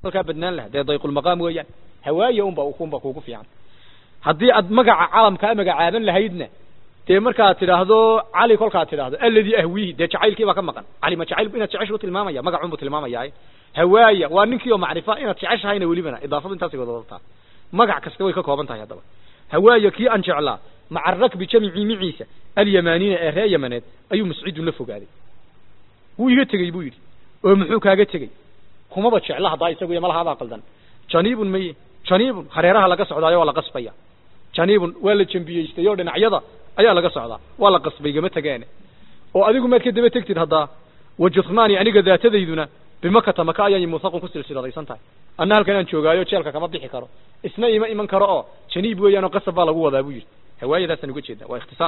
kolkaa badnaan laha dee dayqulmaqaam weeyaan hawaaya unba unba kuugu fiican haddii aad magaca calamkaa magacaaban lahaydna dee markaad tidhaahdo cali kolkaad tidhaahdo alladii ahwiihi dee jacaylkii baa ka maqan cali ma jacayl inaad jeceshu tilmaamaya magacunbu tilmaamayaa hawaaya waa ninkii oo macrifa inaad jeceshahayna welibana idaafadu intaasay wada wadataa magac kasta way ka kooban tahay haddaba hawaaya kii aan jeclaa maca rakbi jamicii miciisa alyamaaniina ee ree yamaneed ayuu muscidun la fogaaday wuu iga tegey buu yidhi oo muxuu kaaga tegey kumaba jecla haddaa isagu iyo malahaabaa qaldan janiibun maye janiibun hareeraha laga socdaayo waa la qasbaya janiibun waa la jambiyeystay oo dhinacyada ayaa laga socdaa waa la qasbay gama tegeene oo adigu maad ka daba tegtid haddaa wajudmaani aniga daatadayduna bimakata maka ayay muthaqun ku silsiladaysan tahay anna halkan aan joogaayo jeelka kama bixi karo isna ima iman karo oo janiib weeyaan oo qasab baa lagu wadaa buu yidhi hawaayadaasaan uga jeeda waa ikhtisaar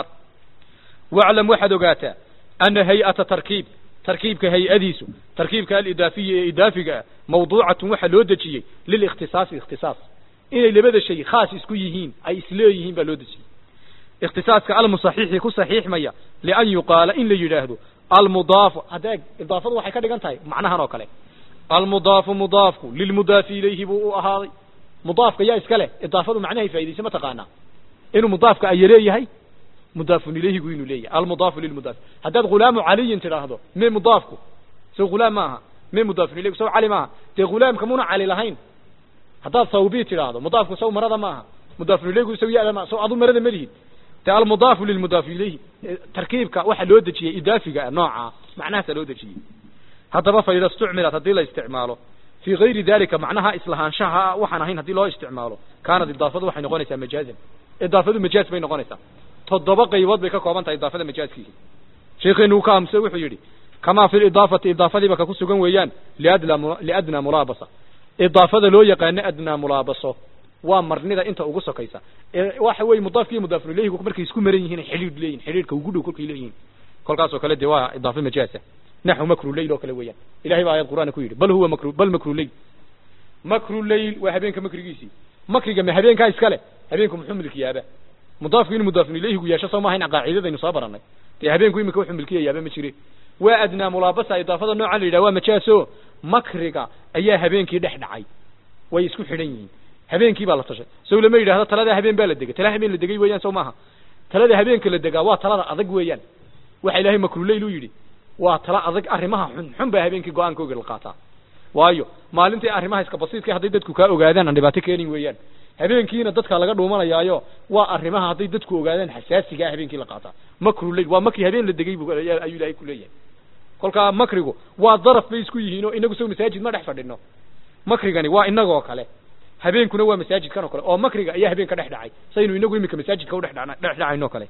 waclam waxaad ogaataa ana hay-ata tarkiib tarkiibka hay-adiisu tarkiibka alidaafiya ee idaafiga ah mawduucatun waxaa loo dejiyey lilikhtisaasi ikhtisaas inay labada shay khaas isku yihiin ay isleeyihiin baa loo dejiyey ikhtisaaska almusaxiixi ku saxiixmaya lian yuqaala in la yidhaahdo almudaafu haddeeg idaafadu waxay ka dhigan tahay macnahan oo kale almudaafu mudaafku lilmudaafi ilayhi buu u ahaaday mudaafka yaa iska leh idaafadu macnahay faa'idaysa ma taqaanaa inuu mudaafka aya leeyahay mudaafun ilayhigu inuu leeyahay almudaafu lilmudaaf haddaad ghulaamu caliyin tidhaahdo me mudaafku sow ghulaam maaha me mudaafun ilayhigu sow cali maaha dee ghulaamka muna cali lahayn haddaad thawbi tidhaahdo mudaafku sow marada maaha mudaafun ilayhigu sow yada maaha sow adu marada malihid dee almudaafu lilmudaafi ilayhi tarkiibka waxaa loo dejiyey idaafiga noocaa macnahaasaa loo dejiyey haddaba fa ida istucmilat haddii la isticmaalo fii gayri dalika macnaha islahaanshaha waxaan ahayn haddii loo isticmaalo kaanad idaafadu waxay noqonaysaa majaazan idaafadu majaaz bay noqonaysaa toddoba qaybood bay ka kooban tahay idaafada majaazkiisa sheekheenu uu ka amse wuxuu yidhi kamaa fi lidaafati idaafadiiba ka ku sugan weeyaan liadla liadnaa mulaabasa idaafada loo yaqaano adnaa mulaabaso waa marnida inta ugu sokaysa waxa weeye mudaafki iyo mudaafun ilayhigu markay isku maran yihiin xidhiidh leeyihin xidhiidhka ugu dhow kolkay leeyihiin kolkaasoo kale dee waa idaafa majaasa naxu makru leyl oo kale weeyaan ilahay baa ayad qur'aana ku yidhi bal huwa makru bal makru leyl makru leyl waa habeenka makrigiisii makriga ma habeenkaa iskale habeenku muxuu milkiyaaba mudaafku inuu mudaafun ilayhigu yeesho soo maaha in qaacidadaynu soo baranay dee habeenku imika wuxuu milkiyayaaba ma jire waa adnaa mulaabasa idaafada noocan la yidhaha waa majaaso makriga ayaa habeenkii dhex dhacay way isku xidhan yihiin habeenkii baa la tashay sow lama yidhahdo talada habeen baa la degay tala habeen la degay weeyaan sow maaha talada habeenka la degaa waa talada adag weeyaan waxa ilaahay makruleyl u yidhi waa tala adag arrimaha xun xun baa habeenkii go-aankooga la qaataa waayo maalintii arrimaha iska basiidka hadday dadku kaa ogaadaan aan dhibaato keenin weeyaan habeenkiina dadka laga dhuumanayaayo waa arrimaha hadday dadku ogaadaan xasaasiga ah habeenkii la qaataa makruleyl waa makri habeen la degay bu ayuu ilaahay ku leeyahay kolkaa makrigu waa daraf bay isku yihiin oo inagu sow masaajid ma dhex fadhino makrigani waa inagoo kale habeenkuna waa masaajidkan oo kale oo makriga ayaa habeen ka dhex dhacay saynu inagu imika masaajidka udhex dha dhex dhacayno kale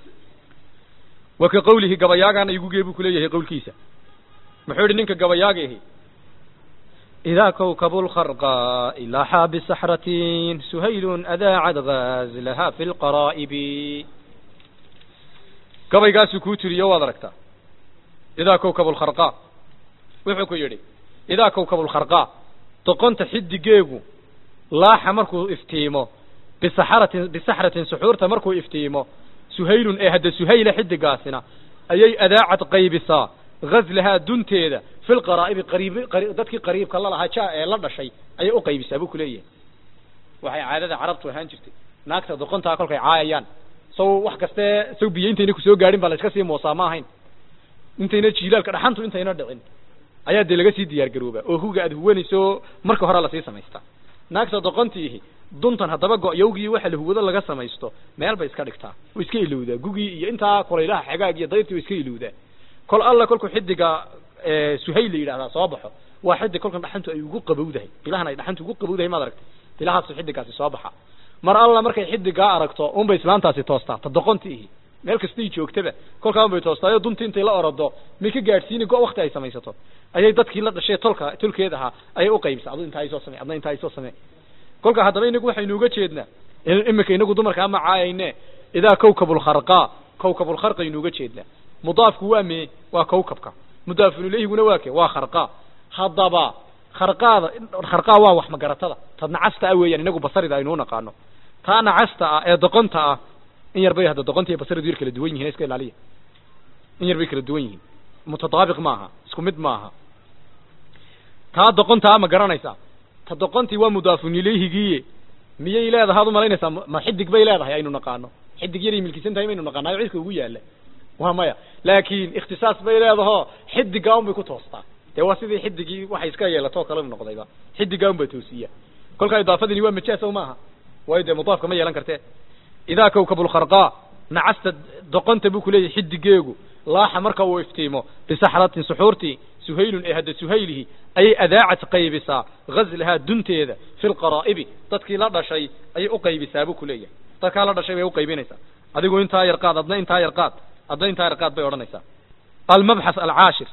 wa ka qawlihi gabayaagaana igu gee buu kuleeyahay qawlkiisa muxuu yihi ninka gabayaaga ahi إذا كوكب الخرقاء لاحا بسحرة سهيل أذاعت غازلها في القرائب gabaygaasuu kuu tiriyo waad aragtaa idaa kowkab lkharqaa wuxuu ku yidhi idaa kowkab lkharqaa doqonta xidigeegu laaxa markuu iftiimo bisaxaratin bisaxratin suxuurta markuu iftiimo suhaylun ee hadda suhayla xidigaasina ayay adaacad qaybisaa gazlahaa dunteeda fi lqaraa'ibi qariib dadkii qariibka la lahaa jaa ee la dhashay ayay u qaybisaa buu kuleeyahay waxay caadada carabtu ahaan jirtay naagta doqontaa kolkay caayayaan saw wax kaste saw biyo intayna kusoo gaadhin baa la iska sii moosaa ma ahayn intayna jiilaalka dhaxantu intayna dhicin ayaa dee laga sii diyaar garoobaa oo huga aad huwanayso marka hore lasii samaystaa naagta doqontiihi duntan haddaba go-yowgii waxa la huwado laga samaysto meel bay iska dhigtaa way iska ilowdaa gugii iyo intaa kolaylaha xagaag iyo dayrtii way iska ilowdaa kol alla kolku xidiga suhayl la yidhahdaa soo baxo waa xidig kolkan dhaxantu ay ugu qabowdahay bilahan ay dhaxantu ugu qabowdahay maad aragtay bilahaasu xidigaasi soo baxa mar alla markay xidigaa aragto unbay islaantaasi toostaa ta doqontiihi meel kastay joogtaba kolkaa unbay toostaayo duntii intay la orodo may ka gaadhsiini go wakti ay samaysato ayay dadkii la dhashee tolka tolkeed ahaa ayay u qaybisa adu intaa isoo samey adna intaa isoo samee kolka haddaba inagu waxaynu uga jeednaa imika inagu dumarka ama caayayne idaa kawkabulkharqaa kawkabulkharqaynu uga jeednaa mudaafku waa mee waa kawkabka mudaafun ilayhiguna waa ke waa kharqaa haddaba kharqaada kharqaa waa wax magaratada tad nacasta ah weeyaan inagu basarida aynu unaqaano taa nacasta ah ee doqonta ah in yar bay hadda doqonta iyo basaridu yar kala duwan yihin iska ilaaliya in yar bay kala duwan yihiin mutadaabiq maaha isku mid maaha taa doqontaa ma garanaysaa ta doqontii waa mudaafun ilayhigiiye miyay leedahay ad umalaynaysaa ma xidig bay leedahay aynu naqaano xidig yaray milkisan tahay maynu naqaanayo cidka ugu yaalla waa maya laakiin ikhtisaas bay leedaho xidigaa un bay ku toostaa dee waa sidii xidigii waxay iska yeelatoo kale noqdayba xidigaa un baa toosiya kolkaa idaafadini waa majaas o maaha waayo dee mudaafka ma yeelan kartee idaa kawkabulkharqaa nacasta doqonta buu kuleeyahay xidigeegu laaxa marka uu iftiimo bisaxratin suxuurtii suhaylun ee hadda suhaylihi ayay adaacad qaybisaa gazlahaa dunteeda fi lqaraa'ibi dadkii la dhashay ayay u qaybisaa buu kuleeyahay dadkaa la dhashay bay uqaybinaysaa adigu intaa yar qaad adna intaa yar qaad adna intaa yar qaad bay odhanaysaa almabxath alcaashir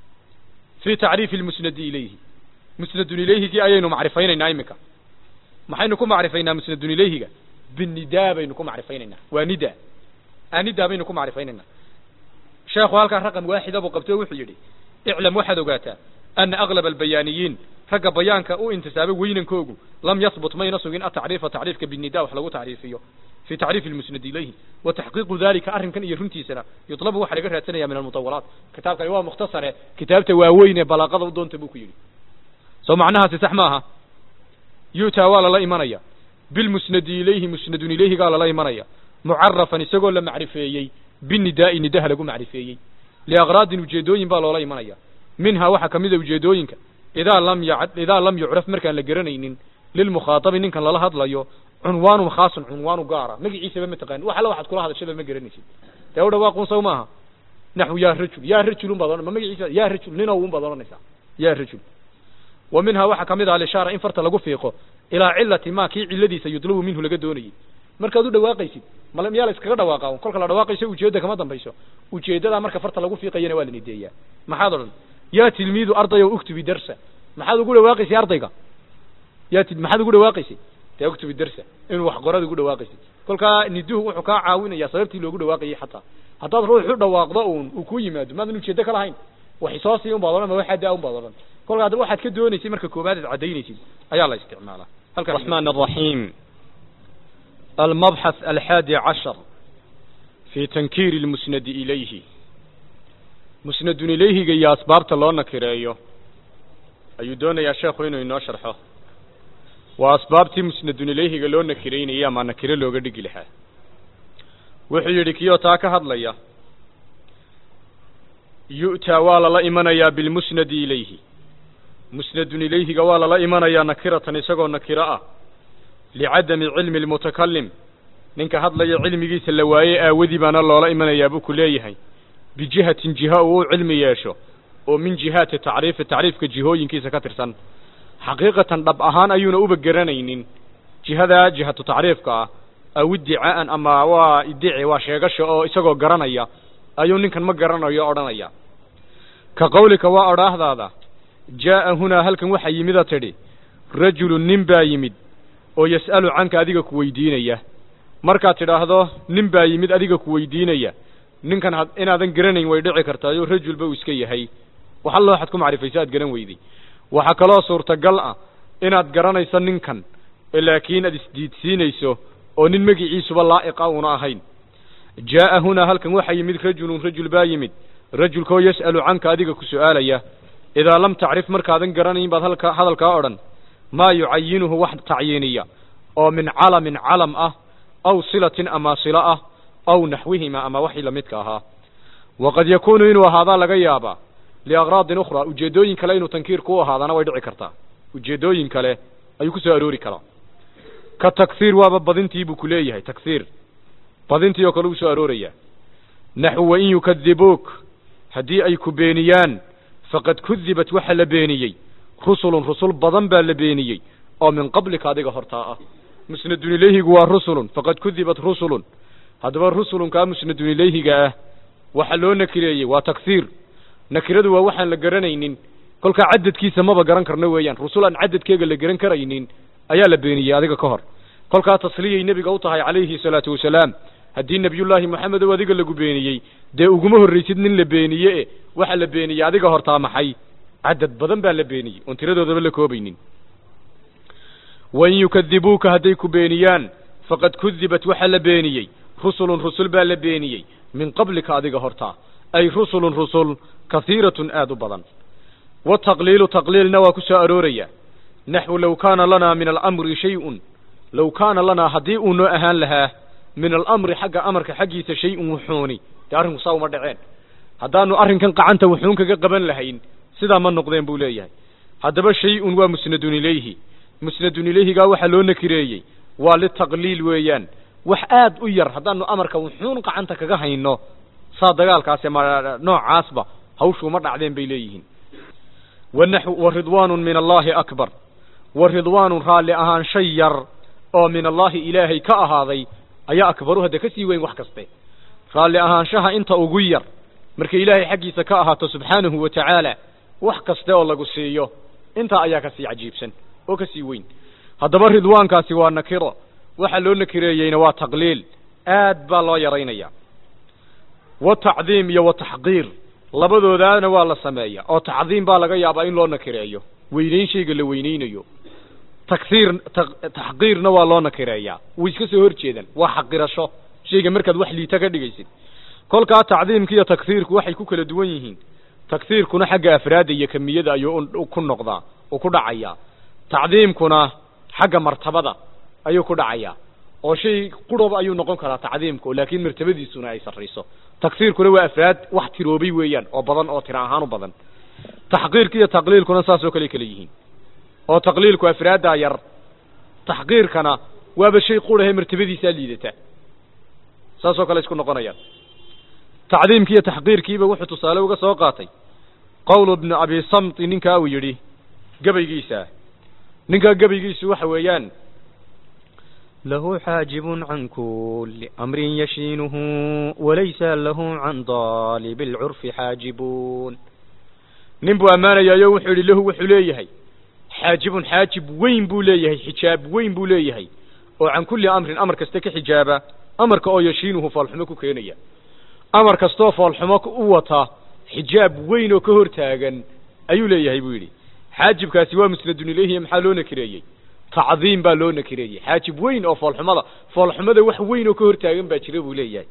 fi tacriifi lmusnadi ilayhi musnadun ilayhigii ayaynu macrifaynaynaa iminka maxaynu ku macrifaynaa musnadun ilayhiga binidaa baynu ku macrifaynaynaa waa nida anidaa baynu ku macrifaynaynaa sheekhu halkaa raqam waaxida buu qabtay o wuxuu yidhi iclam waxaad ogaataa ana aglab albayaaniyiin ragga bayaanka u intisaabay weynankoogu lam yahbut mayna sugin atacriifa tacriifka binida wax lagu tacriifiyo fi tacriifi lmusnad ilayhi wa taxqiiqu dalika arrinkan iyo runtiisana yutlabu waxaa laga raadsanaya min almutawalaat kitaabkani waa mukhtasare kitaabta waaweyn ee balaaqada u doonta buu ku yidhi soo macnahaasi sax maaha yu'taa waa lala imanaya bilmusnadi ilayhi musnadun ilayhigaa lala imanaya mucarafan isagoo la macrifeeyey binidaa'i nidaha lagu macrifeeyey liakraadin ujeedooyin baa loola imanaya minhaa waxaa kamida ujeedooyinka idaa lam ya idaa lam yucraf markaan la garanaynin lilmukhaatabi ninkan lala hadlayo cunwaanun khaasun cunwaanu gaara magaciisaba ma taqaani wax alla waxaad kula hadashaba ma garanaysid dee u dhawaaqun saw maaha naxwu yaa rajul yaa rajulun baad odhan ma magaciisa yaa rajul ninow un baad odhanaysaa yaa rajul wa minhaa waxaa kamid ah alishaara in farta lagu fiiqo ilaa cilati ma kii ciladiisa yudlabu minhu laga doonayey markaad u dhawaaqaysid mal miyaa la iskaga dhawaaqa kolka la dhawaaqayso ujeedda kama dambayso ujeeddadaa marka farta lagu fiiqayana waa la nideeyaa maxaad odhan yaa tilmiidu ardayow uktubi darsa maxaad ugu dhawaaqaysay ardayga yaa ti maxaad ugu dhawaaqaysay dee uktubi darsa inuu wax qorada ugu dhawaaqaysid kolkaa niduhu wuxuu kaa caawinaya sababtii loogu dhawaaqayay xataa haddaad ruux u dhawaaqdo uun uu ku yimaado maadan ujeeddo ka lahayn wax isoo sii un baad odhan ma waxaa daa un baad odhan kolka hadda waxaad ka doonaysay marka koobaad aad caddaynaysid ayaa la isticmaalaa halkan الرحمن الرحيم المبحث الحادي عشر في تنكير المسند إليه مسند إليه يا أسباب تلونا كريو أيو دون يا شيخ وينو إنو شرحه وأسباب تي مسند إليه لونا كرين إيا ما نكري لو قد قلها وحي يريكيو تاكا هدليا يؤتى والا لا إيمانيا بالمسند إليه مسند إليه والا لا إيمانيا نكرة نسقو نكرة licadami cilmi almutakalim ninka hadlaya cilmigiisa la waayey aawadii baana loola imanayaa buu ku leeyahay bijihatin jiha uu u cilmi yeesho oo min jihaati tacriifi tacriifka jihooyinkiisa ka tirsan xaqiiqatan dhab ahaan ayuuna uba garanaynin jihadaa jihatu tacriifka ah aw iddicaa'an ama waa iddici waa sheegasha oo isagoo garanaya ayuu ninkan ma garanayo odhanaya ka qawlika waa odhaahdaada jaa'a hunaa halkan waxaa yimida tidhi rajulun nin baa yimid oo yas'alu canka adiga ku weydiinaya markaad tidhaahdo nin baa yimid adiga ku weydiinaya ninkan had inaadan garanayn way dhici kartaayo rajulba uu iska yahay wax allo waxaad ku macrifayso aad garan weyday waxaa kaloo suurtagal ah inaad garanayso ninkan laakiin aad isdiidsiinayso oo nin magiciisuba laa'iqa uuna ahayn jaa'a hunaa halkan waxaa yimid rajulun rajul baa yimid rajulkaoo yas'alu canka adiga ku su'aalaya idaa lam tacrif markaadan garanayn baad halka hadalkaa odhan maa yucayinuhu wax tacyiiniya oo min calamin calam ah aw silatin ama silo ah aw naxwihima ama waxii lamidka ahaa waqad yakuunu inuu ahaadaa laga yaabaa liakraadin ukhraa ujeeddooyin kale inuu tankiir ku ahaadana way dhici kartaa ujeeddooyin kale ayuu ku soo aroori karaa ka takhiir waaba badintii buu ku leeyahay takhiir badintii oo kale uu soo aroorayaa naxu wain yukadibuuk haddii ay ku beeniyaan faqad kudibat waxa la beeniyey rusulun rusul badan baa la beeniyey oo min qablika adiga hortaa ah musnadun ilayhigu waa rusulun faqad kudibat rusulun haddaba rusulunkaa musnadun ilayhiga ah waxa loo nakireeyey waa takhiir nakiradu waa waxaan la garanaynin kolkaa cadadkiisa maba garan karno weeyaan rusul aan cadadkeega la garan karaynin ayaa la beeniyey adiga ka hor kolkaa tasliyay nebiga u tahay calayhi salaatu wasalaam haddii nebiyullaahi moxamed oo adiga lagu beeniyey dee uguma horraysid nin la beeniye e waxa la beeniyey adiga hortaa maxay cadad badan baa la beeniyey oon tiradoodaba la koobaynin wain yukadibuuka hadday ku beeniyaan faqad kudibat waxaa la beeniyey rusulun rusul baa la beeniyey min qablika adiga hortaa ay rusulun rusul kahiiratun aad u badan wataqliilu taqliilna waa ku soo arooraya naxwu low kaana lanaa min alamri shay-un low kaana lanaa haddii uu noo ahaan lahaa min alamri xagga amarka xaggiisa shay-un wuxuuni dee arrinku saa uma dhaceen haddaanu arrinkan qacanta wuxuun kaga qaban lahayn sidaa ma noqdeen buu leeyahay haddaba shay-un waa musnadun ilayhi musnadun ilayhigaa waxaa loo nakireeyey waa litaqliil weeyaan wax aad u yar haddaanu amarka wuxuun qacanta kaga hayno saa dagaalkaasi ma noocaasba hawshuuma dhacdeen bay leeyihiin wanaxw wa ridwaanun min allaahi akbar wa ridwaanun raalli ahaan shay yar oo min allaahi ilaahay ka ahaaday ayaa akbaru hadda ka sii weyn wax kaste raalli ahaanshaha inta ugu yar markay ilaahay xaggiisa ka ahaato subxaanahu wa tacaala wax kaste oo lagu siiyo intaa ayaa kasii cajiibsan oo kasii weyn haddaba ridwaankaasi waa nakiro waxa loo nakireeyeyna waa taqliil aad baa loo yaraynaya wa tacdiim iyo wa taxqiir labadoodaana waa la sameeya oo tacdiim baa laga yaabaa in loo nakireeyo weynayn shayga la weynaynayo takhiir taxqiirna waa loo nakireeyaa way iska soo hor jeedaan waa xaqirasho shayga markaad wax liita ka dhigaysid kolkaa tacdiimka iyo takhiirku waxay ku kala duwan yihiin takhiirkuna xagga afraadda iyo kamiyada ayuu ku noqdaa uu ku dhacayaa tacdiimkuna xagga martabada ayuu ku dhacayaa oo shay quraba ayuu noqon karaa tacdiimku laakiin martabadiisuna ay sarrayso takhiirkuna waa afraad wax tiroobay weeyaan oo badan oo tira ahaan u badan taxqiirka iyo taqliilkuna saasoo kale kala yihiin oo taqliilku afraaddaa yar taxqiirkana waaba shay qurahe martabadiisaa liidata saasoo kale isku noqonayaan tacdiimkii iyo taxqiirkiiba wuxuu tusaale uga soo qaatay qowlu bni abi samti ninkaa uu yidhi gabaygiisa ninkaa gabaygiisu waxa weeyaan له حاجب عن كل أمر يشينه وليس له عن ضالب العرف حاجبون nin buu ammaanayayo wuxuu yidhi lahu wuxuu leeyahay xaajibun xaajib weyn buu leeyahay xijaab weyn buu leeyahay oo can kulli amrin amar kasta ka xijaaba amarka oo yashiinuhu foolxumo ku keenaya amar kastoo foolxumo u wata xijaab weyn oo ka hor taagan ayuu leeyahay buu yidhi xaajibkaasi waa musnadun ilayhi maxaa loo nakireeyey tacdiim baa loo nakireeyey xaajib weyn oo foolxumada foolxumada wax weyn oo ka hor taagan baa jira buu leeyahay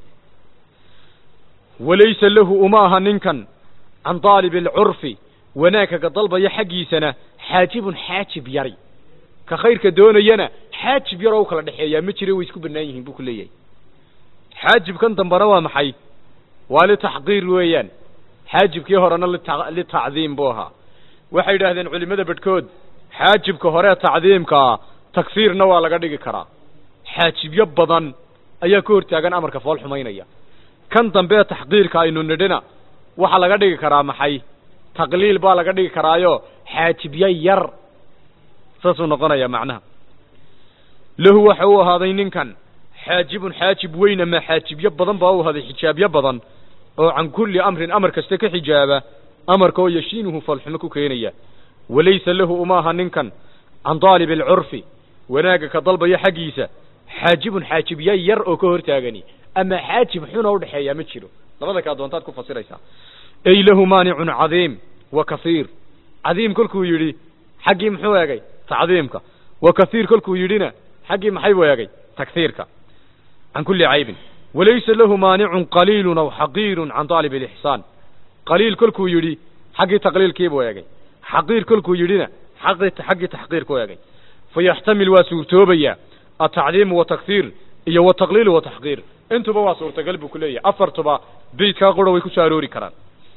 walaysa lahu uma aha ninkan can daalib alcurfi wanaagka ka dalbaya xaggiisana xaajibun xaajib yari ka khayrka doonayana xaajib yaroo u kala dhexeeyaa ma jira way isku bannaan yihiin buu ku leeyahay xaajibkan dambana waa maxay waa litaxqiir weeyaan xaajibkii horena litacdiim buu ahaa waxay yidhaahdeen culimmada bedhkood xaajibka hore tacdiimkaa tagsiirna waa laga dhigi karaa xaajibyo badan ayaa ka hortaagan amarka fool xumaynaya kan dambe taxqiirka aynu nidhina waxaa laga dhigi karaa maxay taqliil baa laga dhigi karaayo xaajibyo yar saasuu noqonaya macnaha lahu waxa uu ahaaday ninkan xaajibun xaajib weyn ama xaajibyo badan baa u ahaaday xijaabyo badan oo can kulli amrin amar kasta ka xijaaba amarka oo yashiinuhu foolxumo ku keenaya walaysa lahu uma aha ninkan can daalib alcurfi wanaagga ka dalbaya xaggiisa xaajibun xaajibya yar oo ka hortaagani ama xaajib xuna udhexeeya ma jiro labada kaa doontaad ku fasiraysaa ay lahu maanicun cadiim wa kasiir cadiim kolkuu yidhi xaggii muxuu eegay tacdiimka wa kasiir kolkuu yidhina xaggii maxay buu eegay tagsiirka can kulli caybin walaysa lahu maanicun qaliilun aw xaqiirun can daalib alixsaan qaliil kolkuu yidhi xaggii taqliilkiibuu eegay xaqiir kolkuu yidhina xaqii xaggii taxqiirku eegay fayaxtamil waa suurtoobayaa atacdiimu watakhiir iyo wataqliilu wataxqiir intuba waa suurtagal buu ku leeyahay afartuba beydkaa qura way ku soo aroori karaan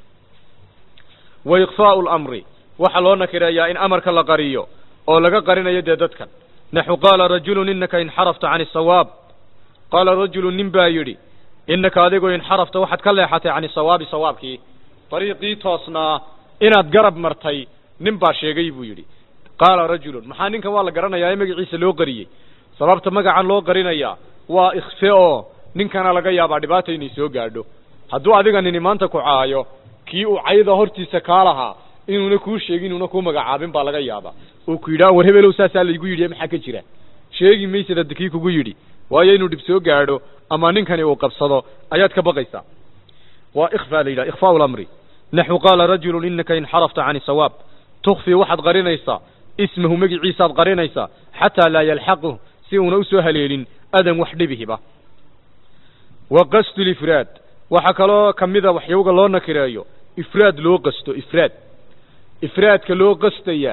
wa iqfaau lamri waxaa loo nakireeyaa in amarka la qariyo oo laga qarinayo dee dadkan naxu qaala rajulun inaka inxarafta can isawaab qaala rajulun nin baa yidhi inaka adigoo inxarafta waxaad ka leexatay can isawaabi sawaabkii dariiqii toosnaa inaad garab martay nin baa sheegay buu yidhi qaala rajulun maxaa ninkan waa la garanayaa ee magaciisa loo qariyey sababta magacan loo qarinayaa waa ikhfe oo ninkana laga yaabaa dhibaata inay soo gaadho hadduu adiga nini maanta ku caayo kii uu cayda hortiisa kaa lahaa inuuna kuu sheegin inuuna kuu magacaabin baa laga yaabaa oo ku yidhaha war hebelow saasaa laygu yidhi maxaa ka jira sheegi maysad hadda kii kugu yidhi waayo inuu dhib soo gaadho ama ninkani uu qabsado ayaad ka baqaysaa waa ikfa la yidhaha ikhfaau lamri naxu qaala rajulun inaka inxarafta can isawaab tukfii waxaad qarinaysaa ismahu magiciisaad qarinaysaa xataa laa yalxaquh si uuna usoo haleelin adan wax dhibihiba wa qasdu lifraad waxaa kaloo kamida waxyowga loo nakireeyo ifraad loo qasto ifraad ifraadka loo qastayaa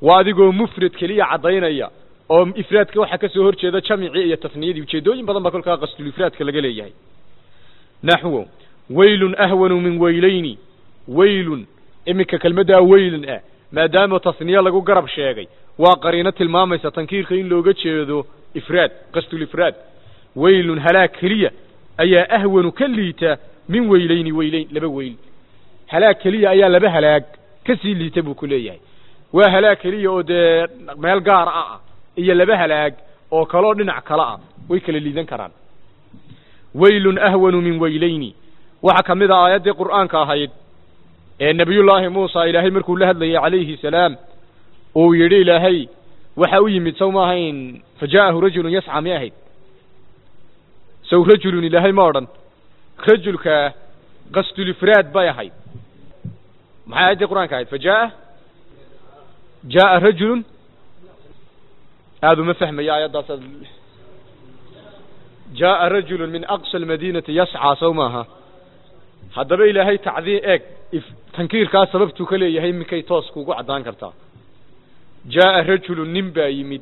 waa adigoo mufrad keliya caddaynaya oo ifraadka waxaa ka soo hor jeeda jamicii iyo tasniyadii ujeedooyin badan baa kolkaa qasdulifraadka laga leeyahay naxwo waylun ahwanu min weylayni waylun iminka kelmaddaa weylun ah maadaama tasniye lagu garab sheegay waa qariino tilmaamaysa tankiirka in looga jeedo ifraad qasdulifraad waylun halaag keliya ayaa ahwanu ka liita min weylayni weylayn laba weyl halaag keliya ayaa laba halaag ka sii liita buu ku leeyahay waa halaag keliya oo dee meel gaar ah ah iyo laba halaag oo kaloo dhinac kale ah way kala liidan karaan waylun ahwanu min weylayni waxaa ka mid a aayaddii qur'aanka ahayd ee nebiyullaahi muusa ilaahay markuu la hadlayay calayhi salaam uu yidhi ilaahay waxa u yimid saw ma ahayn fa jaa'ahu rajulun yasca mi ahayd saw rajulun ilaahay ma odhan rajulka qasdulifraad bay ahayd maxay aayaddii qur'aanka ahayd fa jaa'a jaa'a rajulun aada uma fahmaya aayaddaas jaa'a rajulun min aqsa almadiinati yascaa saw maaha haddaba ilaahay tacdiin eeg tankiirkaa sababtuu ka leeyahay minkay toos kuugu caddaan kartaa jaa'a rajulun nin baa yimid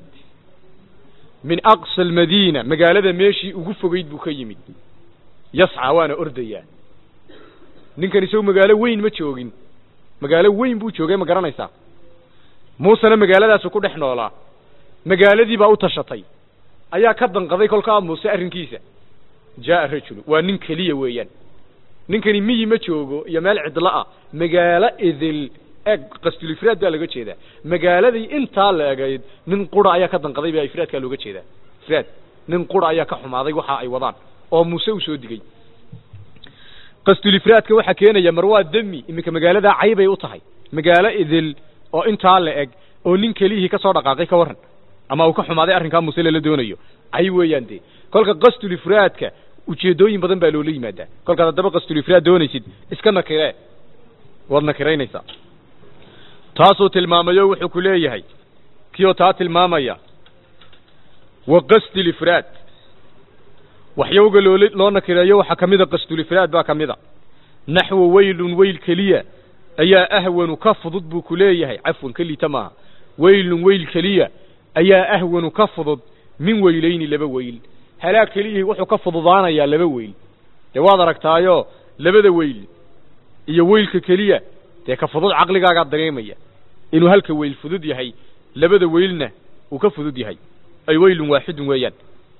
min aqsa almadiina magaalada meeshii ugu fogeyd buu ka yimid yascaa waana ordayaa ninkan isagu magaalo weyn ma joogin magaalo weyn buu joogay ma garanaysaa muusena magaaladaasu ku dhex noolaa magaaladii baa u tashatay ayaa ka danqaday kolkaa muuse arrinkiisa jaa'a rajulu waa nin keliya weeyaan ninkani miyi ma joogo iyo meel cidlo ah magaalo idil eeg qasdulifraad baa looga jeedaa magaaladii intaa la egayd nin qura ayaa ka danqaday baa ifraadkaa looga jeedaa ifraad nin qura ayaa ka xumaaday waxa ay wadaan oo muuse u soo digay qasdulifraadka waxaa keenaya mar waa demi iminka magaaladaa caybay u tahay magaalo idil oo intaa la eg oo nin keliyihii ka soo dhaqaaqay ka warran ama uu ka xumaaday arrinkaa muuse lala doonayo cay weeyaan dee kolka qasdulifraadka ujeedooyin badan baa loola yimaadaa kolkaad haddaba qasdulifraad doonaysid iska nakiree waad nakiraynaysaa taasuu tilmaamayo wuxuu ku leeyahay kioo taa tilmaamaya wa qasdulifraad waxyowga loola loo nakireeyo waxaa ka mida qasdulifraad baa ka mida naxwo weylun weyl keliya ayaa ahwanu ka fudud buu ku leeyahay cafwan kelita maaha weylun weyl keliya ayaa ahwanu ka fudud min weylayni laba weyl halaag keliyihii wuxuu ka fududaanayaa laba weyl dee waad aragtaayo labada weyl iyo weylka keliya dee ka fudud caqligaagaa dareemaya inuu halka weyl fudud yahay labada weylna uu ka fudud yahay ay weylun waaxidun weeyaan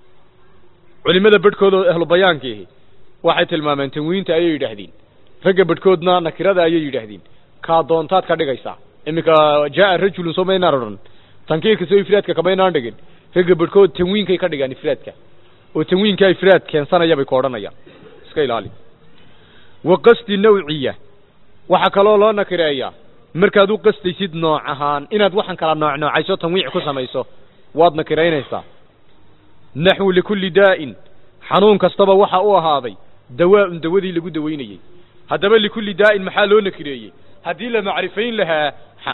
culimada bedhkood oo ahlu bayaankiihi waxay tilmaameen tanwiinta ayay yidhaahdeen ragga bedhkoodna nakirada ayay yidhaahdeen kaa doontaad ka dhigaysaa iminka jaa'a rajulun soo maynaan odhan tankiirka soo ifraadka kamaynaan dhigin ragga bedhkood tanwiinkay ka dhigaan ifraadka oo tanwiinkaa ifraad keensanaya bay ku odhanayaan iska ilaali wa qasdi nawciya waxaa kaloo loo nakireeyaa markaad u qastaysid nooc ahaan inaad waxan kala nooc noocayso tanwiic ku samayso waad nakiraynaysaa naxwu likulli daa'in xanuun kastaba waxa u ahaaday dawaa'un dawadii lagu dawaynayey haddaba likulli daa'in maxaa loo nakireeyey haddii la macrifayn lahaa